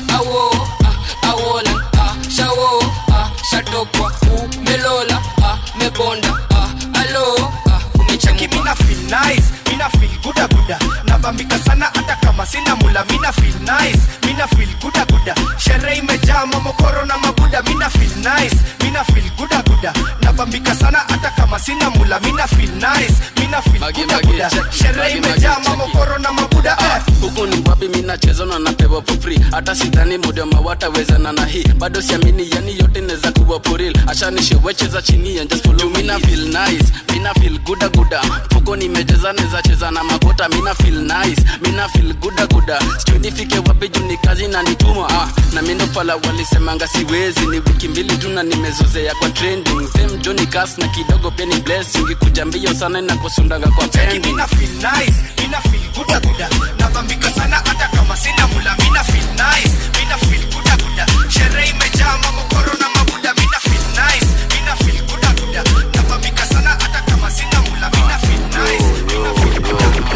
Speaker 17: awo ah, awola ah, shawo ah, shatokwa umelola ah, mebonda ah, alo ah,
Speaker 15: cheki mina feel nice mina feel guda guda nabambika sana hata kama sina mula mina feel nice mina feel guda guda sherehe imejaa mamokoro na mabuda mina feel nice mina feel guda guda nabambika sana hata kama sina mula mina feel nice mina feel guda guda sherehe imejaa mamokoro na mabuda eh.
Speaker 26: huku ni wapi minacheza na napewa for free hata sidhani modema watawezana na hii bado siamini yani yote neza kuwa poril ashanishewecheza chini and just follow mina feel nice mina feel guda guda mfuko nimejeza neza cheza na makota mina feel nice mina feel guda guda sijui nifike wapi juu ni kazi na nituma ah, na mindo pala walisemanga siwezi ni wiki mbili tu na nimezozea kwa trending same Johnny Cass na kidogo pia ni blessing kuja mbio sana inakosundaga kwa pending
Speaker 15: mina feel nice mina feel guda guda nabambika sana hata kama sina mula mina feel nice mina feel guda guda sherehe imejaa mamokoro na mabuda mina feel nice mina feel guda guda nabambika sana hata kama sina mula mina feel nice mina feel guda guda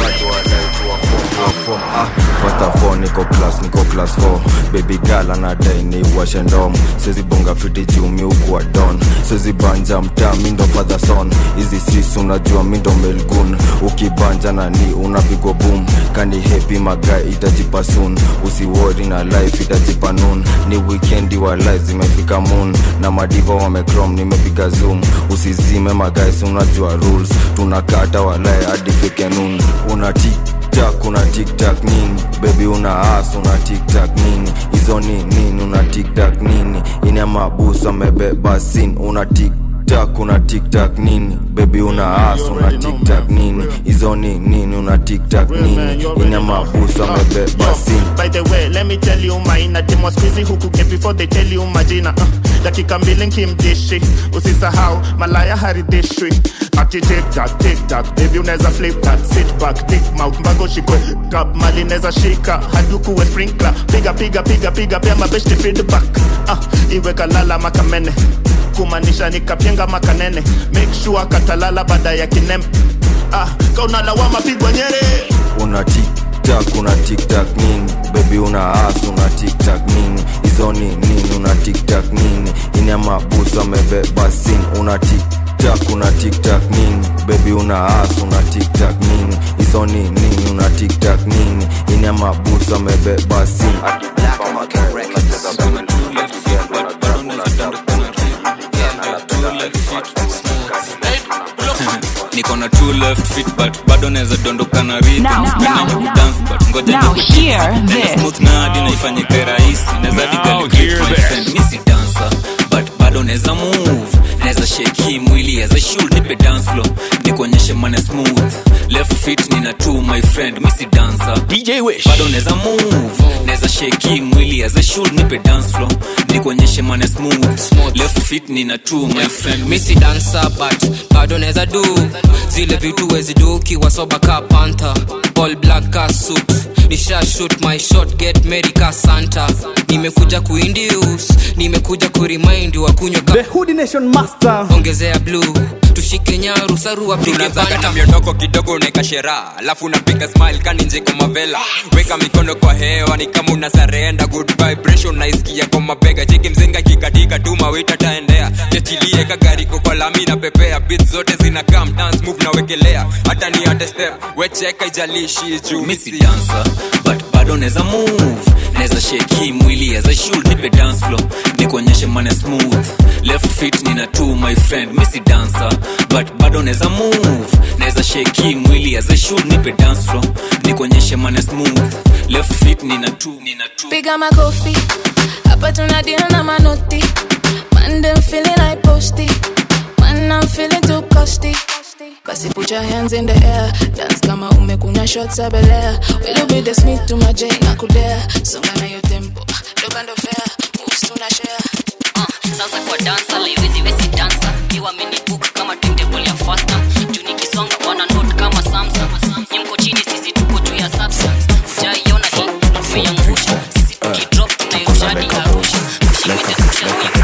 Speaker 16: First of all, niko class niko class 4 baby girl anadai ni washe ndom sezi bonga fiti juu mi ukuwa don sezi banja mtaa mindo father son hizi sis unajua mindo melgun ukibanja nani unapigwa boom kani hepi magai itajipa soon usiwori na life itajipa noon ni weekendi wa life zimefika moon na madiva wamecrom nimepiga zoom usizime magais unajua rules tunakata walae hadi fike noon unati tiktak una tiktak nini bebi una as una tiktak nini hizo ni nini una tiktak nini ini amabusu amebeba sin una tik
Speaker 2: tiktak una tiktak nini bebi una as una tiktak nini hizo ni nini una tiktak nini ina mabusu amebeba simu
Speaker 4: By the way, let me tell you maina Demo squeezy huku get before they tell you majina uh, dakika mbili nkimdishi usisahau malaya haridhishwi ati tiktak tiktak baby unaweza flip that sit back dick mouth mbago shikwe kap mali neza shika hadi ukuwe sprinkler piga piga piga piga pia mabeshti feedback uh, iwe kalala makamene kumaanisha nikapyenga makanene make sure katalala baada ya kinem ah, kaunalawama pigwa nyere
Speaker 2: una tiktak una tiktak nini bebi una as una tiktak nini hizo ni nini una tiktak nini ina mabusu amebeba simu una tiktak una tiktak nini bebi una as una tiktak nini hizo ni nini una tiktak nini ina mabusu amebeba simu
Speaker 9: niko na two left feet but bado naweza dondoka na rhythm
Speaker 18: Now,
Speaker 9: Sipenda
Speaker 18: now,
Speaker 9: ni kudance but ngoja
Speaker 18: now
Speaker 9: nikudance.
Speaker 18: hear
Speaker 9: Tena
Speaker 18: this.
Speaker 9: smooth na hadi naifanyike rahisi naweza hadi
Speaker 18: Now
Speaker 9: delegate
Speaker 18: hear
Speaker 9: my
Speaker 18: this.
Speaker 9: friend mi si dancer but bado naweza move naweza shake hii mwili as a should nipe dance floor nikuonyeshe mane smooth left feet nina two my friend mi si dancer DJ Wish bado naweza move naweza shake hii mwili as a should nipe dance floor nikuonyeshe mane smooth left feet nina two my friend mi
Speaker 17: misi dansa but bado neza du zile vitu wezi du ukiwa soba ka panta all black ka suit nisha shoot my shot get merry ka santa nimekuja kuindius nimekuja kurimind wa kunywa ka
Speaker 5: The Hoodie Nation Master.
Speaker 17: ongezea blue tushike nyaru sarua pige
Speaker 20: tunazaga na
Speaker 17: banta
Speaker 20: miondoko kidogo unaeka sheraha alafu unapiga smile kani nje kama vela weka mikono kwa hewa ni kama una sarenda good vibration naisikia kwa mabega cheki mzinga kikatika tu mawita taendea chechilie kagariko kwa lami na pepea bit zote zina come dance move na wekelea hata ni hata step wecheka ijalishi juu
Speaker 9: mi si dancer but bado naweza move naweza shake hii mwili as a should nipe dance floor nikuonyeshe mane smooth left feet nina two my friend mi si dancer but bado naweza move naweza shake hii mwili as a should nipe dance floor nikuonyeshe mane smooth left feet nina two nina two
Speaker 21: piga makofi hapa tuna deal na manoti man them feeling like posty man I'm feeling too costly basi put your hands in the air dance kama umekunya shots za belea will be the smith to my j na kudea songa na yo tempo doba ndo fair moves tuna share
Speaker 8: sasa kwa dansa laiwezi wezi dansa kiwa minibook kama timetable ya fasta juu nikisonga wana note kama samsung nyemko chini sisi tuko juu ya substance ujaiona hii ndo tumeiangusha sisi tukidrop tunairusha hadi arusha kushimite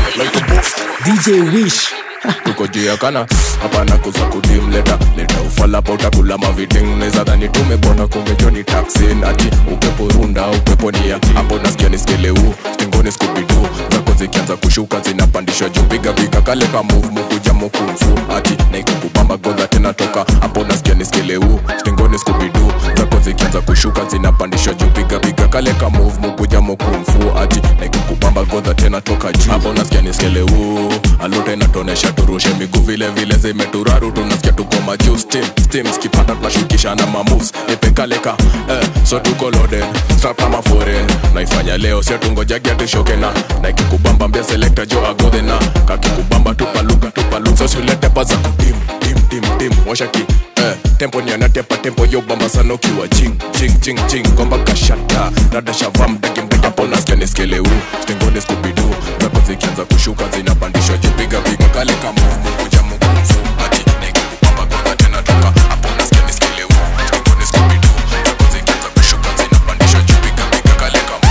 Speaker 1: dj wish tuko juu ya kana hapana kuza kudim leta leta ufalapa utakula maviting neza dhani tumebona kumejoni taksin ati upepo runda upepo nia hapo nasikia niskeleu stingoni skubidu zako zikianza kushuka zinapandishwa juu piga piga kale ka move mukuja mukumfu ati naikukubamba godha tena toka hapo nasikia niskeleu stingoni skubidu zako zikianza kushuka zinapandishwa juu piga piga kale ka move mukuja mukumfu ati naikukubamba godha tena toka juu hapo nasikia niskeleu alute inatonesha turushe miguu vile vile zimeturaru tunasikia tuko majuu steam steam skipata tunashukisha na mamoves nipekaleka eh, so tuko loaded strap kama foreign naifanya leo sio tungojagia tushoke na na ikikubamba mbia selector jo agodhe na kakikubamba tupaluka tupaluka so siulete paza kutim tim tim tim washa ki eh, tempo nianatepa tempo yo bamba sana ukiwa ching ching ching ching komba kashata dada shava mdaki mdaki hapo nasikia niskeleu stingoni skubidu zako zikianza kushuka zinapandishwa juu piga piga kale kama kuja mkumfu ati naikukubamba gona tena toka hapo nasikia niskeleu stingoni skubidu zako zikianza kushuka zinapandishwa juu piga piga kale kama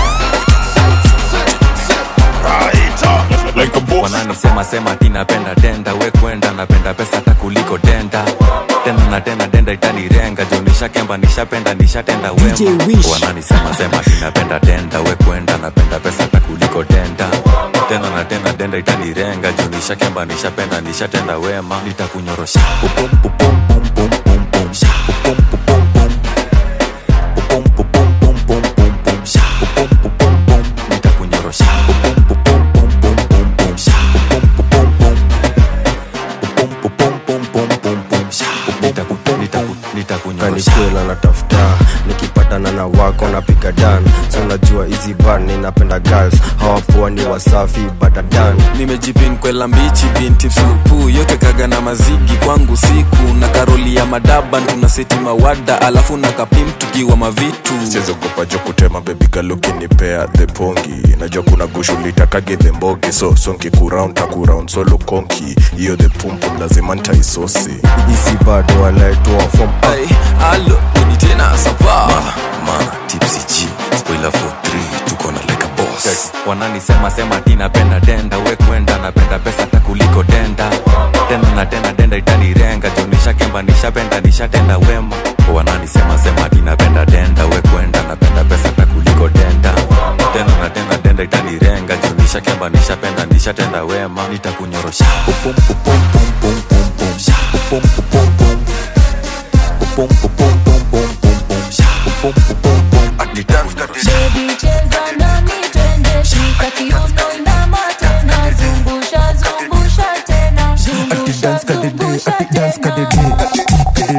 Speaker 25: wananisema sema tinapenda denda we kwenda napenda pesa hata kuliko denda tena na tena denda itanirenga juu nishakemba nishapenda nishatenda wema wananisema sema tinapenda denda we kwenda napenda pesa hata kuliko denda tena na tena denda itanirenga juu nishakemba nishapenda nishatenda wema nitakunyorosha Pupum, pupum, pum, pum, pum, pum. Sha, pupum, pupum, pum. Pupum, pupum, pum, pum, pum, pum. Sha, pupum, pupum, pum. nitakunyorosha Pupum, pupum, pum, pum, pum, pum. Sha, pupum, pupum, pum. Pupum, pupum, pum, pum, pum, pum. Sha, pupum, nitaku- nitaku- nitakunyorosha
Speaker 14: kanikwela natafuta nikipata
Speaker 2: vijana na wako napiga dan so unajua hizi bar ninapenda girls hawapoa ni wasafi badadan
Speaker 6: nimejipin kwela mbichi binti supu yote kaga na mazigi kwangu siku na karoli ya madaban tuna seti mawada alafu na kapim tukiwa mavitu
Speaker 1: siwezogopa jo kutema bebigalukinipea the pongi najua kuna gushulitakage the mbogi so sonki kuround takuround solo konki hiyo the pumpum lazima ntaisosi
Speaker 2: hizi bado walaitoa fom
Speaker 6: Ay, alo ni tena sapa
Speaker 7: ma tipsy g spoiler for 3 tuko na like a boss
Speaker 25: wananisema sema ti napenda denda we kwenda napenda pesa hata kuliko denda tena na tena denda itanirenga jo nishakemba nishapenda nishatenda wema wananisema sema ti napenda denda we kwenda napenda pesa hata kuliko denda tena na tena denda itanirenga jo nishakemba nishapenda nishatenda wema nitakunyorosha upum upum pum pum pum pum sha upum upum pum upum upum pum pum pum pum sha upum upum pum ati dance kadisha
Speaker 18: Baby cheza nami twende shika kiuno inama tena zungusha zungusha tena zungusha zungusha tena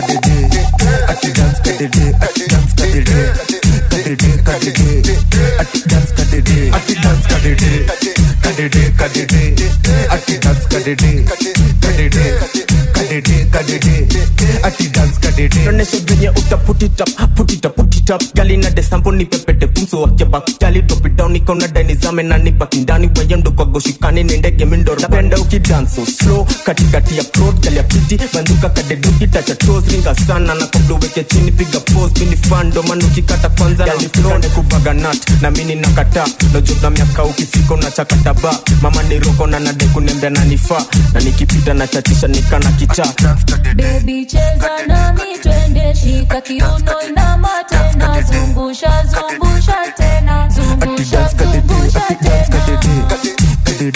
Speaker 22: onyesha venye utaputitap putitap putitap gali na desampo ni pepete pumso wakeba gali topidown ikona dainizame na nibaki ndani weyendo kwa goshikani ni ndege mindoro napenda ukidanso slow katikati ya prod gali ya piti banduka kadeduki tacha toes ringa sana na kabla uweke chini piga pose mini fando manu ukikata kwanza gali flow ne kubaga nut na mini nakata nojuna miaka ukifika unachakata ba mama ni roko na nade kunembea na nifaa na nikipita na chachisha nikana kichaa
Speaker 18: Baby cheza nami twende shika kiuno inama tena zungusha zungusha tena zungusha zungusha tena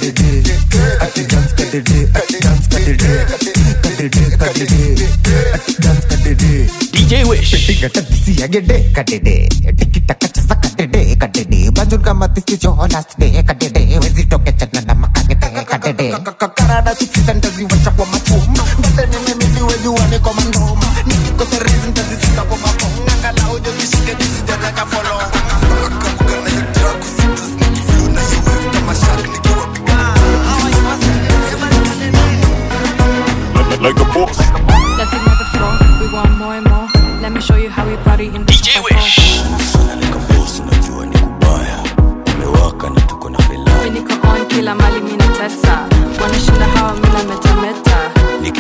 Speaker 19: DJ Wish. Kadede, kadede, tikita kacha sa kadede, kadede. Bajul kama this is your last day, kadede. Wezi toke chana na makagede, kadede. Karada sisi sentazi wacha kwa machuma. Mbate mimi mimi weju wane kwa mandoma. Nikiko serizi ntazi sika kwa makonga. Ngala ujo zishike disi jana ka follow.
Speaker 1: like a boss
Speaker 23: Let's ignore the floor. We want more and more. Let me show you how we party in the DJ Wish. niko on kila mali mina tesa wanashinda hawa mina metameta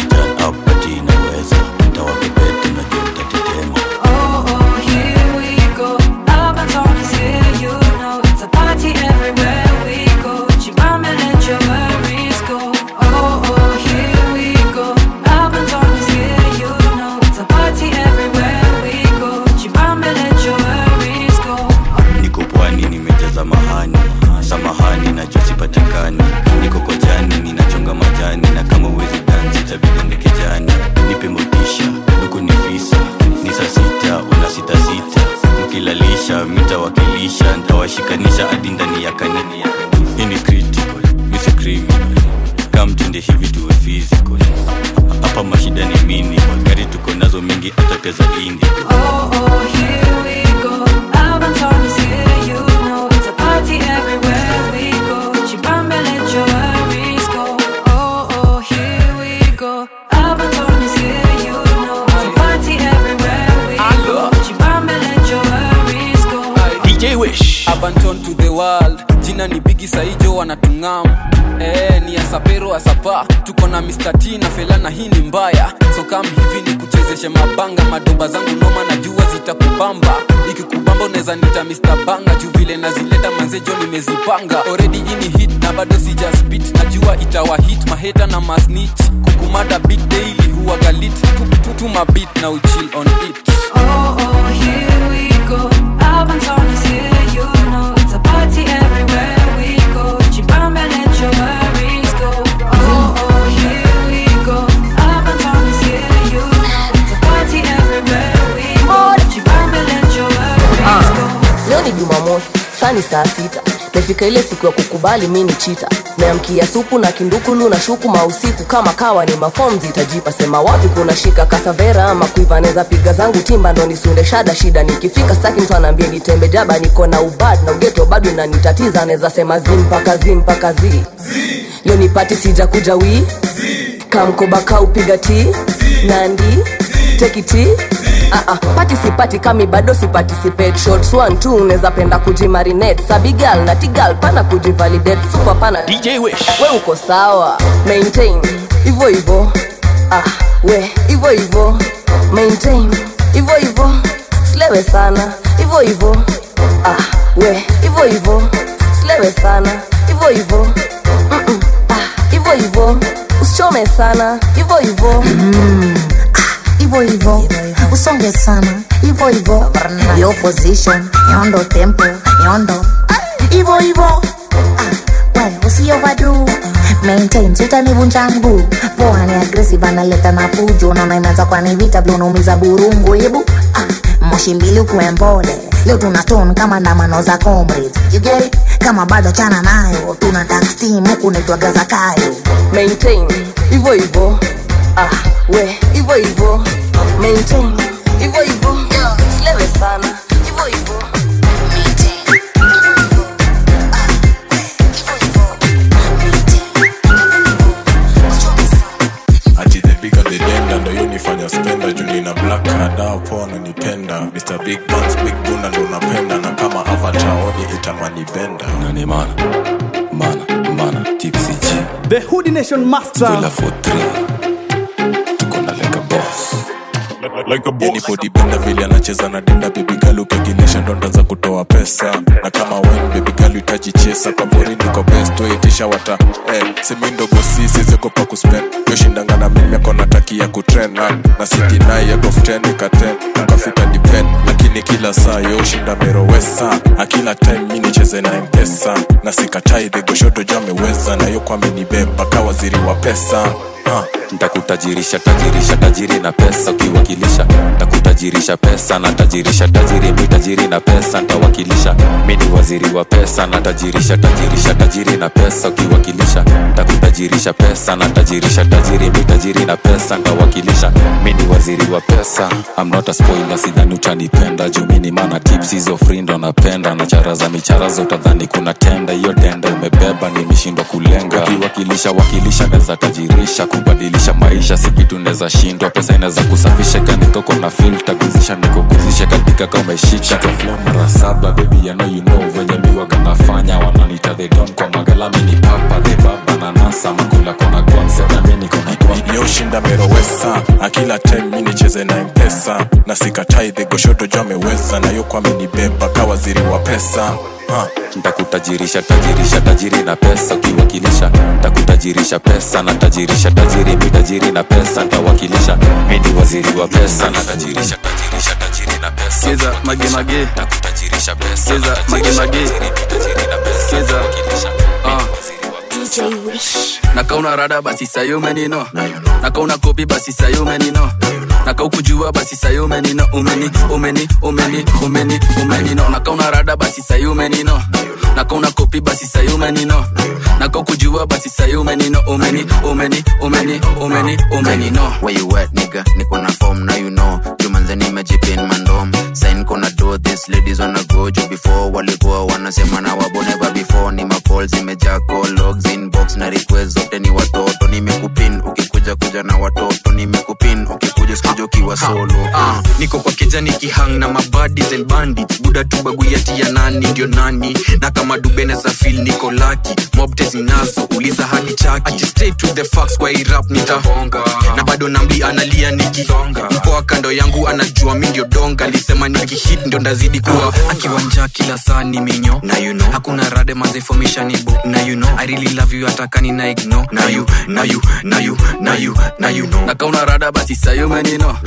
Speaker 23: Oh, oh, here we go. Albaton is here, you know. It's a party everywhere we go. Chibame, let your worries go. Oh, oh, here we go. Albaton is here, you know. It's a party everywhere we go. Chibame, let your worries go.
Speaker 25: niko pwani nimejaza mahani samahani nachosipatikani niko kojani ninachonga majani na kama uwezi dansi tabidonge kijani nipe motisha huku ni visa ni saa sita una sita sita mkilalisha mitawakilisha ntawashikanisha hadi ndani ya kanini hii ni critical misi criminal kamtende hivi tuwe physical hapa mashida ni minimal gari tuko nazo mingi hata pia za indigo
Speaker 23: Oh, oh, here we go. Albaton is here, you know. It's a party everywhere we go. Chibambe, let your worries go. Oh, oh, here we go. Albaton is here, you know. It's a party everywhere we go. Chibambe, let your worries go.
Speaker 6: DJ Wish. Abanton to the world. Jina ni Bigi Saijo wanatungam. Eh, ni asapero asapa. Tuko na Mr. T na Felana hii ni mbaya. So kam hivi ni kuchezeshe mabanga madoba zangu noma na jua zitakubamba. Ikikubamba unaweza nita Mr. Banga juu vile nazileta manzejo nimezipanga. Already ini hit na bado sija spit. Najua itawa hit maheta na masnitch. Kukumada beat daily huwa galit. Tuma beat na uchill on it.
Speaker 23: Oh, oh, here we go. Albaton is here, you know. It's a party everywhere we go. Chibambe, let your worries go. Oh, oh, here we go. Albaton is here, you know. It's a party everywhere we go. Chibambe, let your worries go.
Speaker 24: leo ni jumamosi saa ni saa sita
Speaker 3: mefika ile siku ya kukubali mi ni chita meamkia supu na kindukulu na shuku mausiku kama kawa ni mafom zitajipa sema wapi kuna shika kasavera ama kuiva neza piga zangu timba ndo nisunde shada shida nikifika staki mtu anaambia nitembe jaba niko na ubad na ugeto bado inanitatiza anaweza sema zi mpaka zi mpaka zi leo nipati sija kuja wii kamkoba kaupiga ti nandi tekiti Uh-uh. pati sipati kami bado siparticipate shots one two unaweza penda kujimarinate sabigal na tigal pana kujivalidate super pana dj wish we uko sawa maintain hivyo hivyo ah we hivyo hivyo maintain hivyo hivyo slewe sana hivyo hivyo ah we hivyo hivyo slewe sana hivyo hivyo Mm-mm. ah hivyo hivyo usichome sana hivyo hivyo
Speaker 10: hivyo hivyo usonge sana hivyo hivyo yo position yondo tempo yondo hivyo hivyo Ah, we usiovadu maintain sitanivunja mguu poa ni aggressive analeta na fujo naona imeanza kwani vita vile unaumiza burungu hebu ah, moshi mbili ukuwe mpole leo tuna stone kama ndamano za comrades you get it kama bado chana nayo tuna dark steam huku naitwaga zakayo
Speaker 3: maintain hivyo hivyo ah we hivyo hivyo maintain hivyo hivyo slewe sana hivyo hivyo
Speaker 1: ati the bigger the denda ndo hiyo nifanya spenda juu nina black card hapo ananipenda mr big buns big buna ndo napenda na kama avatar oni itamani benda
Speaker 7: nani mana mana mana tipsy g
Speaker 5: The Hoodie Nation Master.
Speaker 7: Spoiler for three tuko na like a boss
Speaker 1: yani bodibenda vile anacheza na denda bebigal ukigilisha ndo ndaanza kutoa pesa na kama wen bebigal itajichesa kwa pori niko best waitisha wata eh, semi ndogo si siziogopa kuspen yoshindanga na mimi akona taki ya kutren na, na sitinai out of 10 ika 10 ukafika depend lakini kila saa yoshinda merowesa akila time mi nicheze na mpesa na sikatai dhegoshoto jo ameweza na yo kwamenibeba ka waziri wa pesa uh.
Speaker 7: ntakutajirisha tajirisha tajiri na pesa ukiwakilisha ntakutajirisha pesa na tajirisha tajiri mi tajiri na pesa ntawakilisha mi ni waziri wa pesa na tajirisha tajirisha tajiri na pesa ukiwakilisha ntakutajirisha pesa na tajirisha tajiri mi tajiri na pesa ntawakilisha mi ni waziri wa pesa I'm not a spoiler sidhani utanipenda juu mi ni mana tips hizo free ndo napenda na chara za michara zotadhani kuna tenda hiyo tenda umebeba nimeshindwa kulenga ukiwakilisha wakilisha neza tajirisha kubadilisha maisha si kitu neza shindwa pesa inaweza kusafisha kanikoko na filta kuzisha nikokuzisha katika kameshika kaflo mara saba baby I know you know venye miwaga nafanya wananita they don't kwa magalami ni papa the baba na nasa makula kona kwanza mi niko na kwa
Speaker 1: yoshinda merowesa akila time mi nicheze na mpesa na sikatai dhegoshoto jo ameweza na yo kwamenibeba ka waziri wa pesa uh.
Speaker 7: ntakutajirisha tajirisha tajiri na pesa ukiwakilisha ntakutajirisha pesa na tajirisha tajiri mi tajiri na pesa ntawakilisha mi ni waziri wa pesa na tajirisha tajirisha tajiri na pesa
Speaker 26: Sikiza, mage, mage.
Speaker 7: ntakutajirisha pesa
Speaker 26: Sikiza,
Speaker 7: na
Speaker 26: mage,
Speaker 7: tajirisha
Speaker 26: mage.
Speaker 7: tajiri mi tajiri na pesa
Speaker 26: Sikiza.
Speaker 7: ntawakilisha
Speaker 26: Ah. nakauna rada basi sayumenino nakauna kopi basi sayumenino nakaukujua basi sayumenino umeni umeni umeni umeni umenino nakauna rada basi sayumenino nakauna kopi basi sayumenino nakaukujua basi sayumenino umeni umeni umeni umeni umenino
Speaker 11: Where you at, nigga? Niko na form, now you know. Jumanze nimejipin mandom. Sign kona do this, ladies wanna go juu before walikuwa wanasema na wabo never before. Ni macall zimejaa call logs inbox na request zote ni watoto. Nimekupin ukikuja kuja na watoto. Nimekupin ukikuja sikuja ukiwa solo.
Speaker 12: Ah, niko kwa kijani kihang na mabadis and bandits buda tu baguyati ya nani ndio nani na kama dubene za fil niko laki mobte zinazo uliza hadi chaki Ati stay to the facts kwa hii rap nitahonga na bado namli analia nikisonga mpoa kando yangu anajua mi ndio donga alisema nikihit ndio ndazidi kuwa akiwanja kila saa ni minyo na you know hakuna rade mazefomishanibo na you know i really love you atakani na ignore na you na you na you na you na you know
Speaker 26: nakauna rada basi sayumenino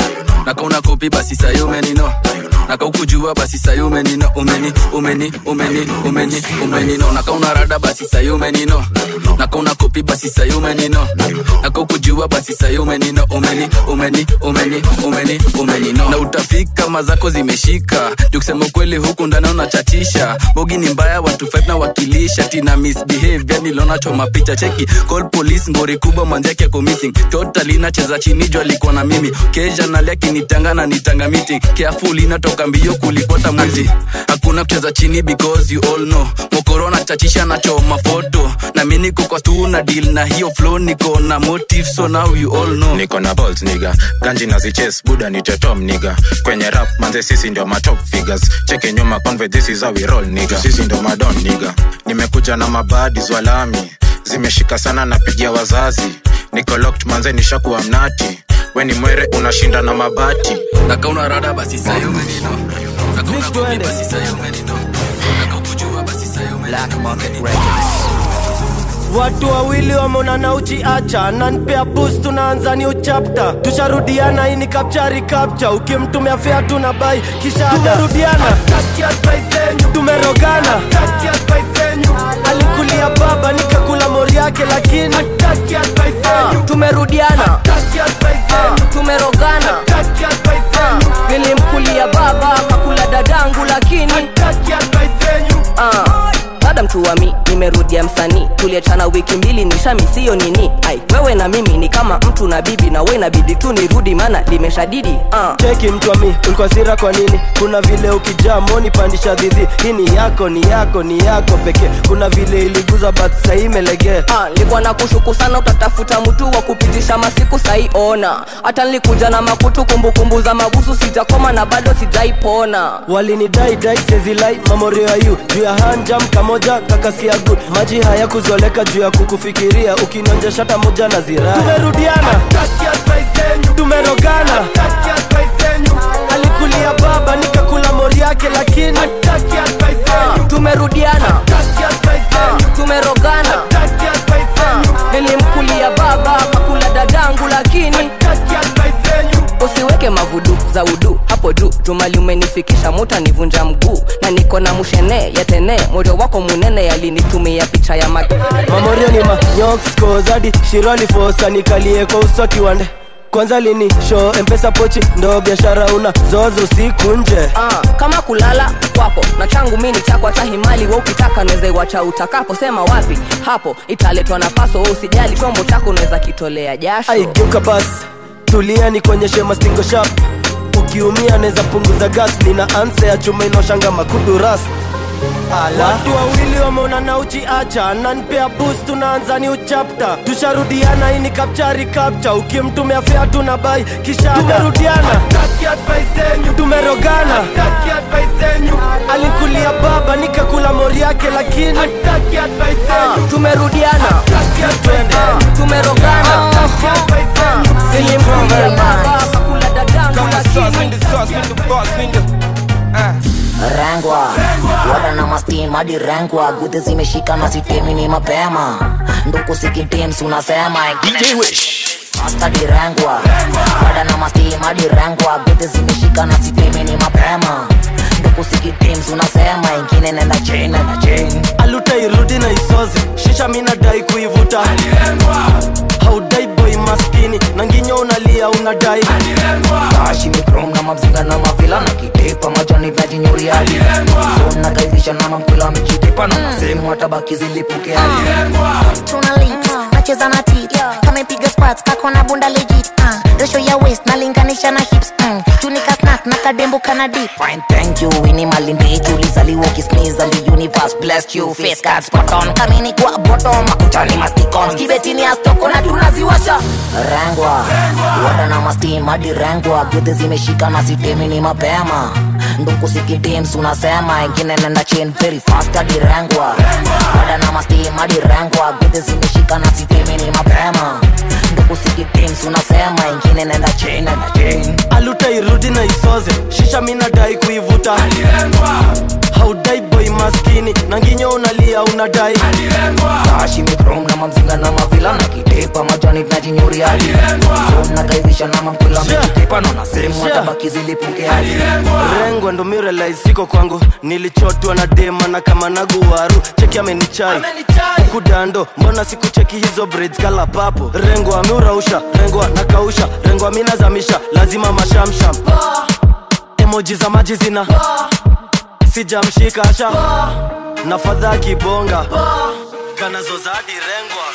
Speaker 26: nakauna kopi basi sayi umenino nakaukujua basi sayi umenino umeni umeni umeni umeni umenino nakauna rada basi sayi umenino nakauna kopi basi sayi umenino nakaukujua basi sayi umenino umeni umeni umeni umeni umenino na utafika mazako zimeshika juu kusema ukweli huku ndani unachatisha bogi ni mbaya watu five na wakilisha tina misbehavior niliona choma picha cheki call police ngori kubwa mwanzake ako missing totally nacheza chini juu alikuwa na mimi kesha nalia kinitanga na nitanga meeting careful inatoka mbio kulipota mwizi hakuna kucheza chini because you all know mokorona chachisha na choma foto na mimi niko kwa stu na deal na hiyo flow niko na motive so now you all know
Speaker 7: niko na balls niga ganji na ziches buda ni tetom niga kwenye rap manze sisi ndio matop figures cheke nyuma conve this is how we roll niga sisi ndio madon niga nimekuja na mabadi zwalami zimeshika sana napigia wazazi niko locked manze nishakuwa mnati we ni mwere unashinda na mabati
Speaker 26: nakauna rada basi sayo menino nakauna kopi basi sayo menino nakaukujua basi sayo menino
Speaker 22: watu wawili wameonana uchiacha nanpea bus tunaanza new chapter tusharudiana ini kapchari kapcha ukimtumia fea tuna bai kisha tumerudiana tumerogana alikulia baba nikakula mori yake lakini
Speaker 3: Ah, tumerudiana Ah, tumerogana Ah, nilimkulia baba kakula dadangu lakini Ah, dada mtuwami nimerudia msanii tuliachana wiki mbili nishamisiyo nini ai wewe na mimi ni kama mtu na bibi na we inabidi tu nirudi mana limeshadidi ah.
Speaker 22: cheki mtwami ulikuwa sira kwa nini kuna vile ukijaa moni pandisha dhidhi hii ni yako ni yako ni yako pekee kuna vile iliguza but sahii imelegee
Speaker 3: Ah, nilikuwa na kushuku sana utatafuta mtu wa kupitisha masiku saiona hata nilikuja na makutu kumbukumbu za mabusu sitakoma na bado sijaipona
Speaker 22: walinidai dai sezilai mamorio ya yu juu ya hanjam kamoja kakasikia good maji haya kuzoleka juu ya kukufikiria ukinonja shata moja na zirai tumerudiana tumerogana alikulia baba nikakula mori yake lakini
Speaker 3: Ah, tumerudiana Ah, tumerogana Ah, nilimkulia baba kakula dadangu lakini usiweke mavudu za udu hapo juu jumali umenifikisha muta nivunja mguu na niko na mushene yatene moyo wako munene yalinitumia picha ya mag
Speaker 22: mamorio ni manyokoskozadi shirali fosa nikalie kwa uso kiwande kwanza lini show mpesa pochi ndo biashara una zozo siku nje
Speaker 3: Ah, kama kulala kwako na changu mini chako hata himali we ukitaka naweza iwacha utakapo sema wapi hapo italetwa na paso we usijali chombo chako unaweza kitolea jasho
Speaker 22: aigeuka basi tulia nikuonyeshe mastingo shap ukiumia naweza punguza gas nina anse ya chuma inaoshanga makudu ras watu wawili wameonana uchiacha nanpea bus tunaanza ni uchapta tusharudiana ini kapchari kapcha ukimtumia fea tuna bai kisha tumerudiana tumerogana alikulia baba nikakula mori yake lakini
Speaker 3: Ah, tumerudiana Ah, tumerogana Ah, nilimkulia baba kakula dadangu lakini
Speaker 10: rengwa wada na mastim hadi rengwa gudhi zimeshika na sitemi ni mapema nduku sikitims unasema Astadi rengwa wada na mastim hadi rengwa gudhi zimeshika na sitemi ni mapema nduku sikitims unasema ingine nenda chain nenda chain
Speaker 22: aluta irudi na isozi shisha minadai kuivuta haudai boy maskini na nginyo unalia unadai
Speaker 10: kashi mikrom na mabzinga na mavila na kitepa majani vya jinyuriadi so nakaidhisha na mamkula mechitepa na nasehemu hatabaki zilipuke
Speaker 4: tuna lips nacheza na tit kamepiga spats kako na bunda legit uh, resho ya waist nalinganisha na hips mm. tunika snack na kadembo kana dip
Speaker 10: Fine, thank you ini malindiki ulizaliwa ukisneeze and the universe blessed you face card spot on kamini kwa bottom makutani masticons kibetini astoko na tunaziwasha rengwa wada na mastim hadi rengwa gudhi zimeshika na sitemi ni mapema nduku sikitims unasema ingine nenda chain very fast hadi rengwa wada na mastim hadi rengwa gudhi zimeshika na sitemi ni mapema nduku sikitims unasema ingine nenda chain nenda chain
Speaker 22: aluta irudi na isoze shisha minadai kuivuta haudai boy maskini na nginyo unalia unadai
Speaker 13: bashi mikrom na mamzinga na mavila na kitepa majani tunajinyuria zon na kaizisha na mampula mekitepa naona sehemu hata baki zilipuke hadi
Speaker 22: rengwa ndo mirelais siko kwangu nilichotwa na dema na kama naguwaru cheki amenichai huku dando mbona sikucheki hizo braids kala papo rengwa ameurausha rengwa nakausha rengwa minazamisha lazima mashamsham emoji za maji zina sijamshika asha na fadha kibonga kanazozadi rengwa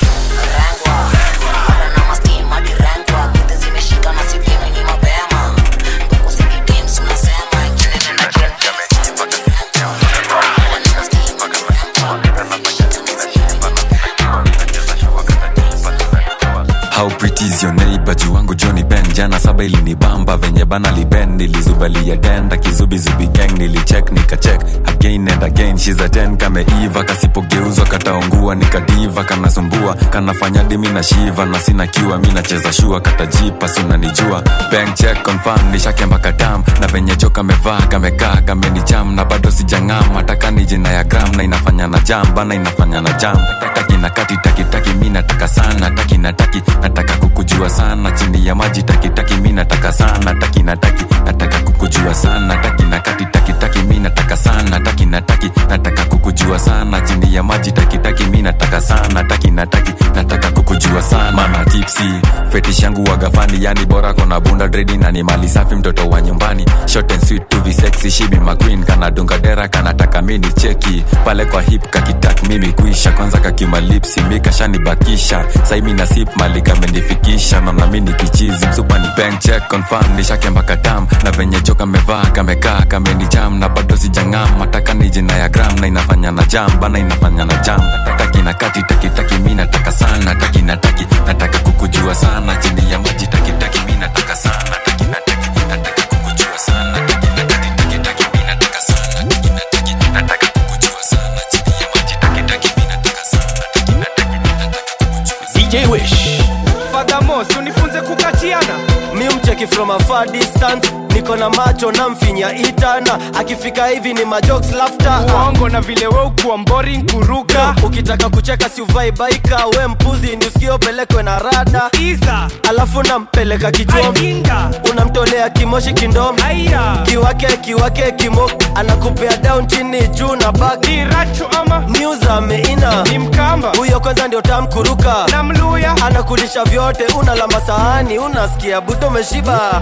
Speaker 7: How pretty is your neighbor juu wangu Johnny Ben jana saba ilinibamba venye bana liben nilizubalia denda kizubizubi gang nilicheck nikacheck again and again she's a 10 kameiva kasipogeuzwa kataungua nikadiva kanasumbua kanafanya dimi na shiva na sina kiwa mi nacheza shua katajipa sunanijua bank check confirm nishakemba katam na venye jo kamevaa kamekaa kamenicham na bado sijang'am hataka ni jina ya gram na inafanya na jam bana inafanya na jam taki na kati taki taki mi nataka sana taki na taki nataka kukujua sana chini ya maji taki taki mi nataka sana taki na taki nataka kukujua sana taki na kati taki taki mi nataka sana taki na taki nataka kukujua sana chini ya maji taki taki mi nataka sana taki na taki nataka kukujua sana mana tipsi fetish yangu wagafani yani bora kona bunda dredi na ni mali safi mtoto wa nyumbani short and sweet to be sexy she be my queen kana dunga dera kanataka mini cheki pale kwa hip kakitak mimi kuisha kwanza kakimalipsi mikashanibakisha saimi na sip mali kamenifikisha naona mini kichizi msupa ni bank check confirm nishakemba katam na venye jo kamevaa kamekaa kamenicham na bado sijang'am mataka ni jina ya gram na inafanya na jam bana inafanya na jam taki na kati taki taki mi nataka sana taki na taki nataka kukujua sana chini ya maji taki taki mi nataka sana taki na taki nataka kukujua sana taki na kati taki taki mi nataka sana taki na taki nataka kukujua sana chini ya maji taki taki mi nataka sana taki na taki nataka kukujua
Speaker 22: DJ Wish Fadamos unifunze kukatiana mi mcheki from a far distance niko na macho na mfinya itana akifika hivi ni majokes laughter uongo na vile we ukuwa boring kuruka ukitaka kucheka si uvai baika we mpuzi ni usikio pelekwe na rada Iza. alafu nampeleka kichwom unamtolea kimoshi kindom kiwake kiwake kimo anakupea down chini juu na bak ama news ameina ni mkamba huyo kwanza ndio tamkuruka na mluya anakulisha vyote unalamba sahani unasikia buto meshiba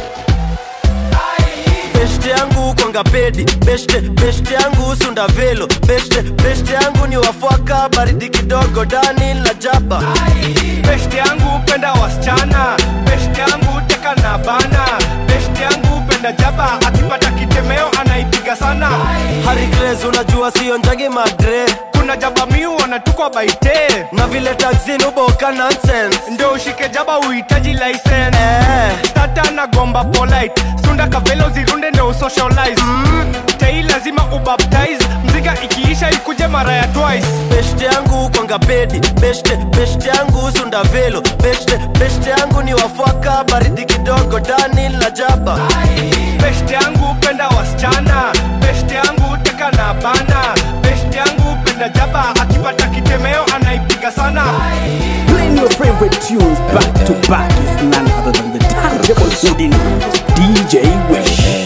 Speaker 22: beshte yangu kwanga pedi beshte beshte yangu sunda velo beshte beshte yangu ni wafwaka baridi kidogo dani la jaba beshte yangu penda wasichana beshte yangu teka na bana beshte yangu penda jaba akipata kitemeo anaipiga sana harigres unajua sio njagi madre kuna jaba miu wanatukwa baite na vile taxin uboka nonsense ndo ushike jaba uhitaji license eh. stata na gomba polite sunda kavelo zirunde ndo usocialize mm. tei lazima ubaptize mziga ikiisha ikuje mara ya twice beshte yangu kwanga pedi beshte beshte yangu sunda velo beshte beshte yangu ni wafwaka baridi kidogo dani la jaba beshte yangu penda wasichana beshte yangu teka na bana beshte yangu penda jaba akipata kitemeo anaipiga sana
Speaker 5: Playing your favorite tunes back to back is none other than the terrible Houdini, DJ Wish.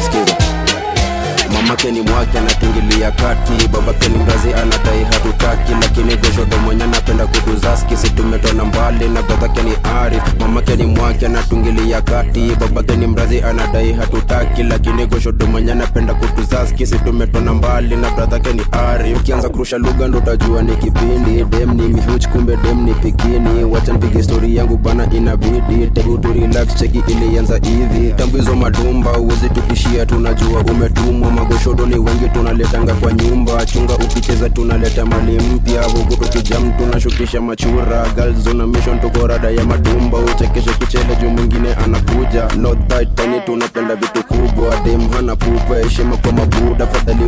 Speaker 15: mamake ni mwake anatingilia kati babake ni mrazi anadai hatutaki lakini goshodo mwenye anapenda kutuzaski situmetona mbali na bradhake ni arif mamake ni mwake anatungilia kati babake ni mrazi anadai hatutaki lakini goshodo mwenye anapenda kutuzaski situmetona mbali na bradhake ni arif ukianza kurusha lugha ndo utajua ni kipindi dem ni mihuch kumbe dem ni pikini wacha nipige stori yangu bana inabidi tebu tu relax cheki ilianza hivi tambizo madumba uwezi tukishia tunajua umetumwa magoshodo ni wengi tunaletanga kwa nyumba chunga ukicheza tunaleta mali mpya huku tukijam tunashukisha machura galzona mission tuko rada ya madumba uchekeshe kichele juu mwingine anakuja not that tani tunapenda vitu kubwa dem hana pupa heshima kwa mabuda fadhali ule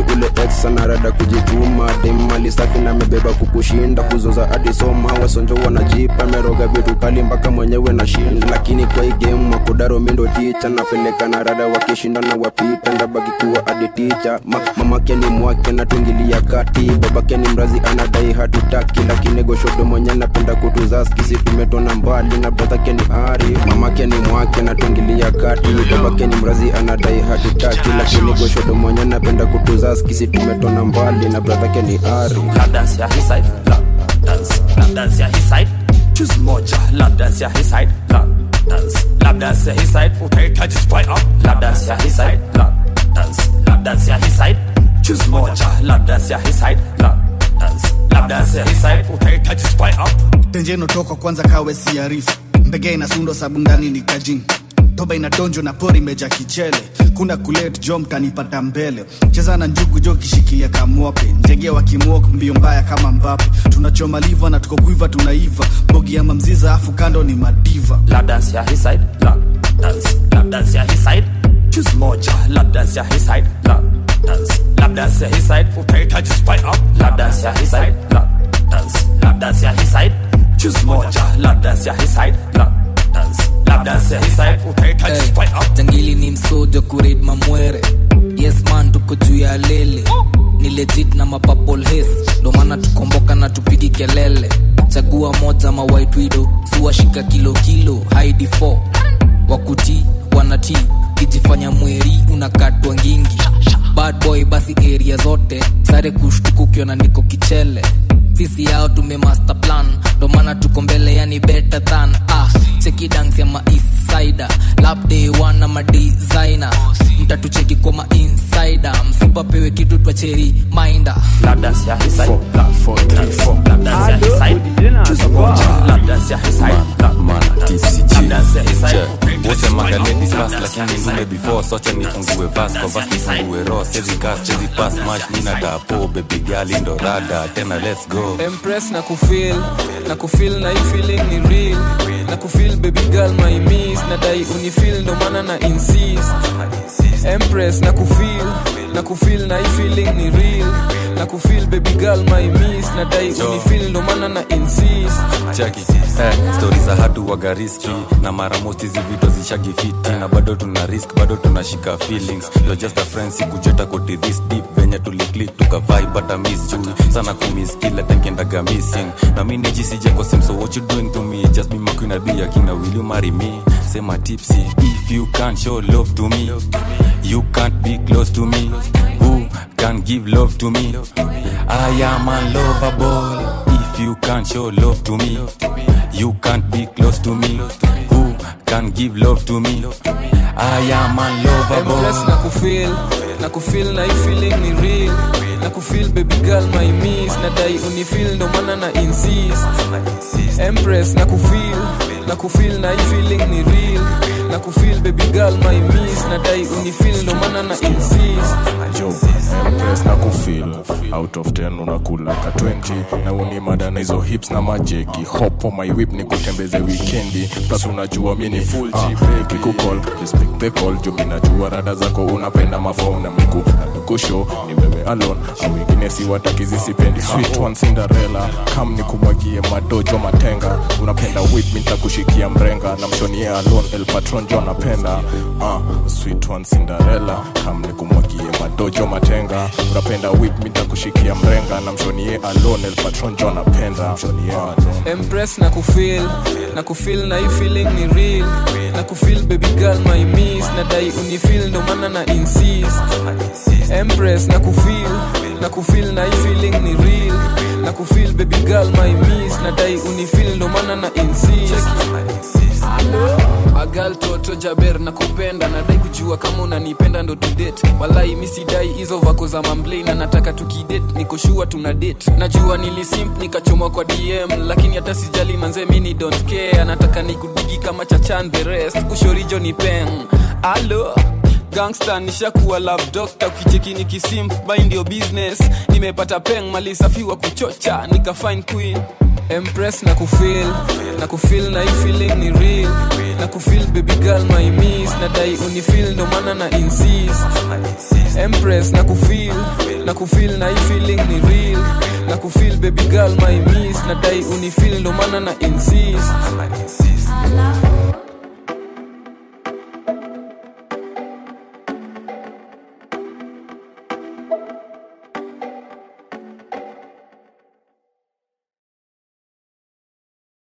Speaker 15: flex sana rada kujituma dem mali safi na amebeba kukushinda kuzoza adisoma wasonjo wanajipa meroga vitu kali mpaka mwenyewe na shinda lakini kwa hii game makudaro mindo ticha napeleka na rada wakishinda na wapita ndabaki kuwa adi ticha Ma, mamake ni mwake natungilia kati babake ni mrazi anadai hatutaki lakini goshodo mwenye napenda kutuzaski si tumetona mbali na bradhake ni ari mamake ni mwake natungilia kati babake ni mrazi anadai hatutaki lakini goshodo mwenye napenda kutuzaski si tumetona mbali na bradhake ni ari
Speaker 9: Lap dance ya his side, lap dance, lap dance ya his side. Choose moja, lap dance ya his side, lap dance, lap dance ya his side. Utahitaji spy up, lap dance ya his side, lap dance, lap dance ya his side. Choose moja, lap dance ya his side, lap dance, lap dance ya his side. Utahitaji spy up.
Speaker 16: tenjeno toka kwanza kawe siarifu ndege inasundwa sabu ndani ni kajini toba inadonjwa na pori meja kichele kuna kulet jo mtanipata mbele cheza na njugu jo kishikilia kamwope ndege wakimwok mbio mbaya kama mbape tunachoma liva na tuko kuiva tunaiva bogi ya mamziza afu kando ni madiva
Speaker 9: Lap dance ya his side, lap dance, lap dance ya his side. Choose moja, lap dance ya his side, lap dance, lap dance ya his side. Utahitaji spy up, lap dance ya his side, lap dance, lap dance ya his side. Choose moja, lap dance ya his side, lap dance, lap dance ya his side. Utahitaji spy up.
Speaker 17: jangili ni msojo kurid mamwere yes man tuko juu ya lele ni legit na mapapol hes ndo maana tukomboka na tupigi kelele chagua moja ma white widow siwashika kilo kilo haidi 4 wakuti wanati kijifanya mweri unakatwa ngingi bad boy basi area zote sare kushtuka ukiona niko kichele sisi yao tume master plan ndo maana tuko mbele yani better than ah cheki dance ya ma east sider lab day one na ma designer mtatucheki kwa ma insider msipapewe kitu twacheri minder
Speaker 9: Lap dance ya his side, lap dance, lap dance ya his side. Choose moja, lap dance ya his side, lap lap dance ya his side.
Speaker 7: wote magaledi fast lakini ngume before socha nifungue vas kwa vas nifungue ro sezi gas sezi pass match mina dapo baby gali ndo rada tena let's go
Speaker 6: empress na kufil na kufil na hii feeling ni real na kufil baby girl my miss na dai unifil ndo maana na insist empress na kufil na kufil na hii feeling ni real na kufil baby girl my miss na dai unifil ndo maana na insist
Speaker 7: chaki eh, stori za hatu waga riski na mara most hizi vitu zishagifiti na bado tuna risk bado tunashika feelings you're just a friend sikujeta koti this deep venye tuliklik tukavai bata miss juu sana kumiss kila time kendaga missing na mi nijisije kwa sim so what you doing to me just be my queen I'll be your king now will you marry me sema tipsy if you can't show love to me you can't be close to me who can give love to me I am unlovable if you can't show love to me you can't be close to me who can give love to me I am
Speaker 6: empress na
Speaker 7: unlovable
Speaker 6: kufil na kufil na hii feeling ni real na kufil baby girl my miss na dai unifil ndo maana na insist empress na kufil na kufil na hii feeling ni real na kufil baby girl my miss na dai unifil ndo maana na insist
Speaker 1: jo empress na kufil out of 10 unakula ka 20 na unimada na hizo hips na majeki hop on my whip ni kutembeze wikendi plus unajua mi ni full uh, kikukol respect the call jo mi najua rada zako unapenda mafom na miku na mikusho ni wewe alone au wengine si watakizi sipendi sweet one cinderella kam ni kumwagie madojo matenga unapenda whip mi nitakushikia mrenga na mshonie alone el patron jo anapenda uh, sweet one cinderella kam ni kumwagie madojo matenga unapenda whip mi nitakushikia mrenga na mshonie alone el patron jo anapenda mshonie alone
Speaker 6: empress na kufil na kufil na hii feeling ni real na kufil baby girl my miss na dai unifil ndo maana na insist empress na kufil na kufil na hii feeling ni real na kufil baby girl my miss na dai unifil ndo maana na insist agal toto jaber na kupenda nadai kujua kama unanipenda ndo tudate walai misidai hizo vako za mamblei na nataka tukidate nikoshua tuna date najua nilisimp nikachomwa kwa dm lakini hata sijali manze mini don't care anataka nikudigi kama chachan the rest ushorijo ni peng alo gangsta nishakuwa love doctor ukicheki nikisimp by ndio business nimepata peng mali safi wa kuchocha nika fine queen empress na kufil na kufil na hii feeling ni real na kufil baby girl my miss na dai unifil ndo maana na insist empress na kufil na kufil na hii feeling ni real na kufil baby girl my miss na dai unifil ndo maana na insist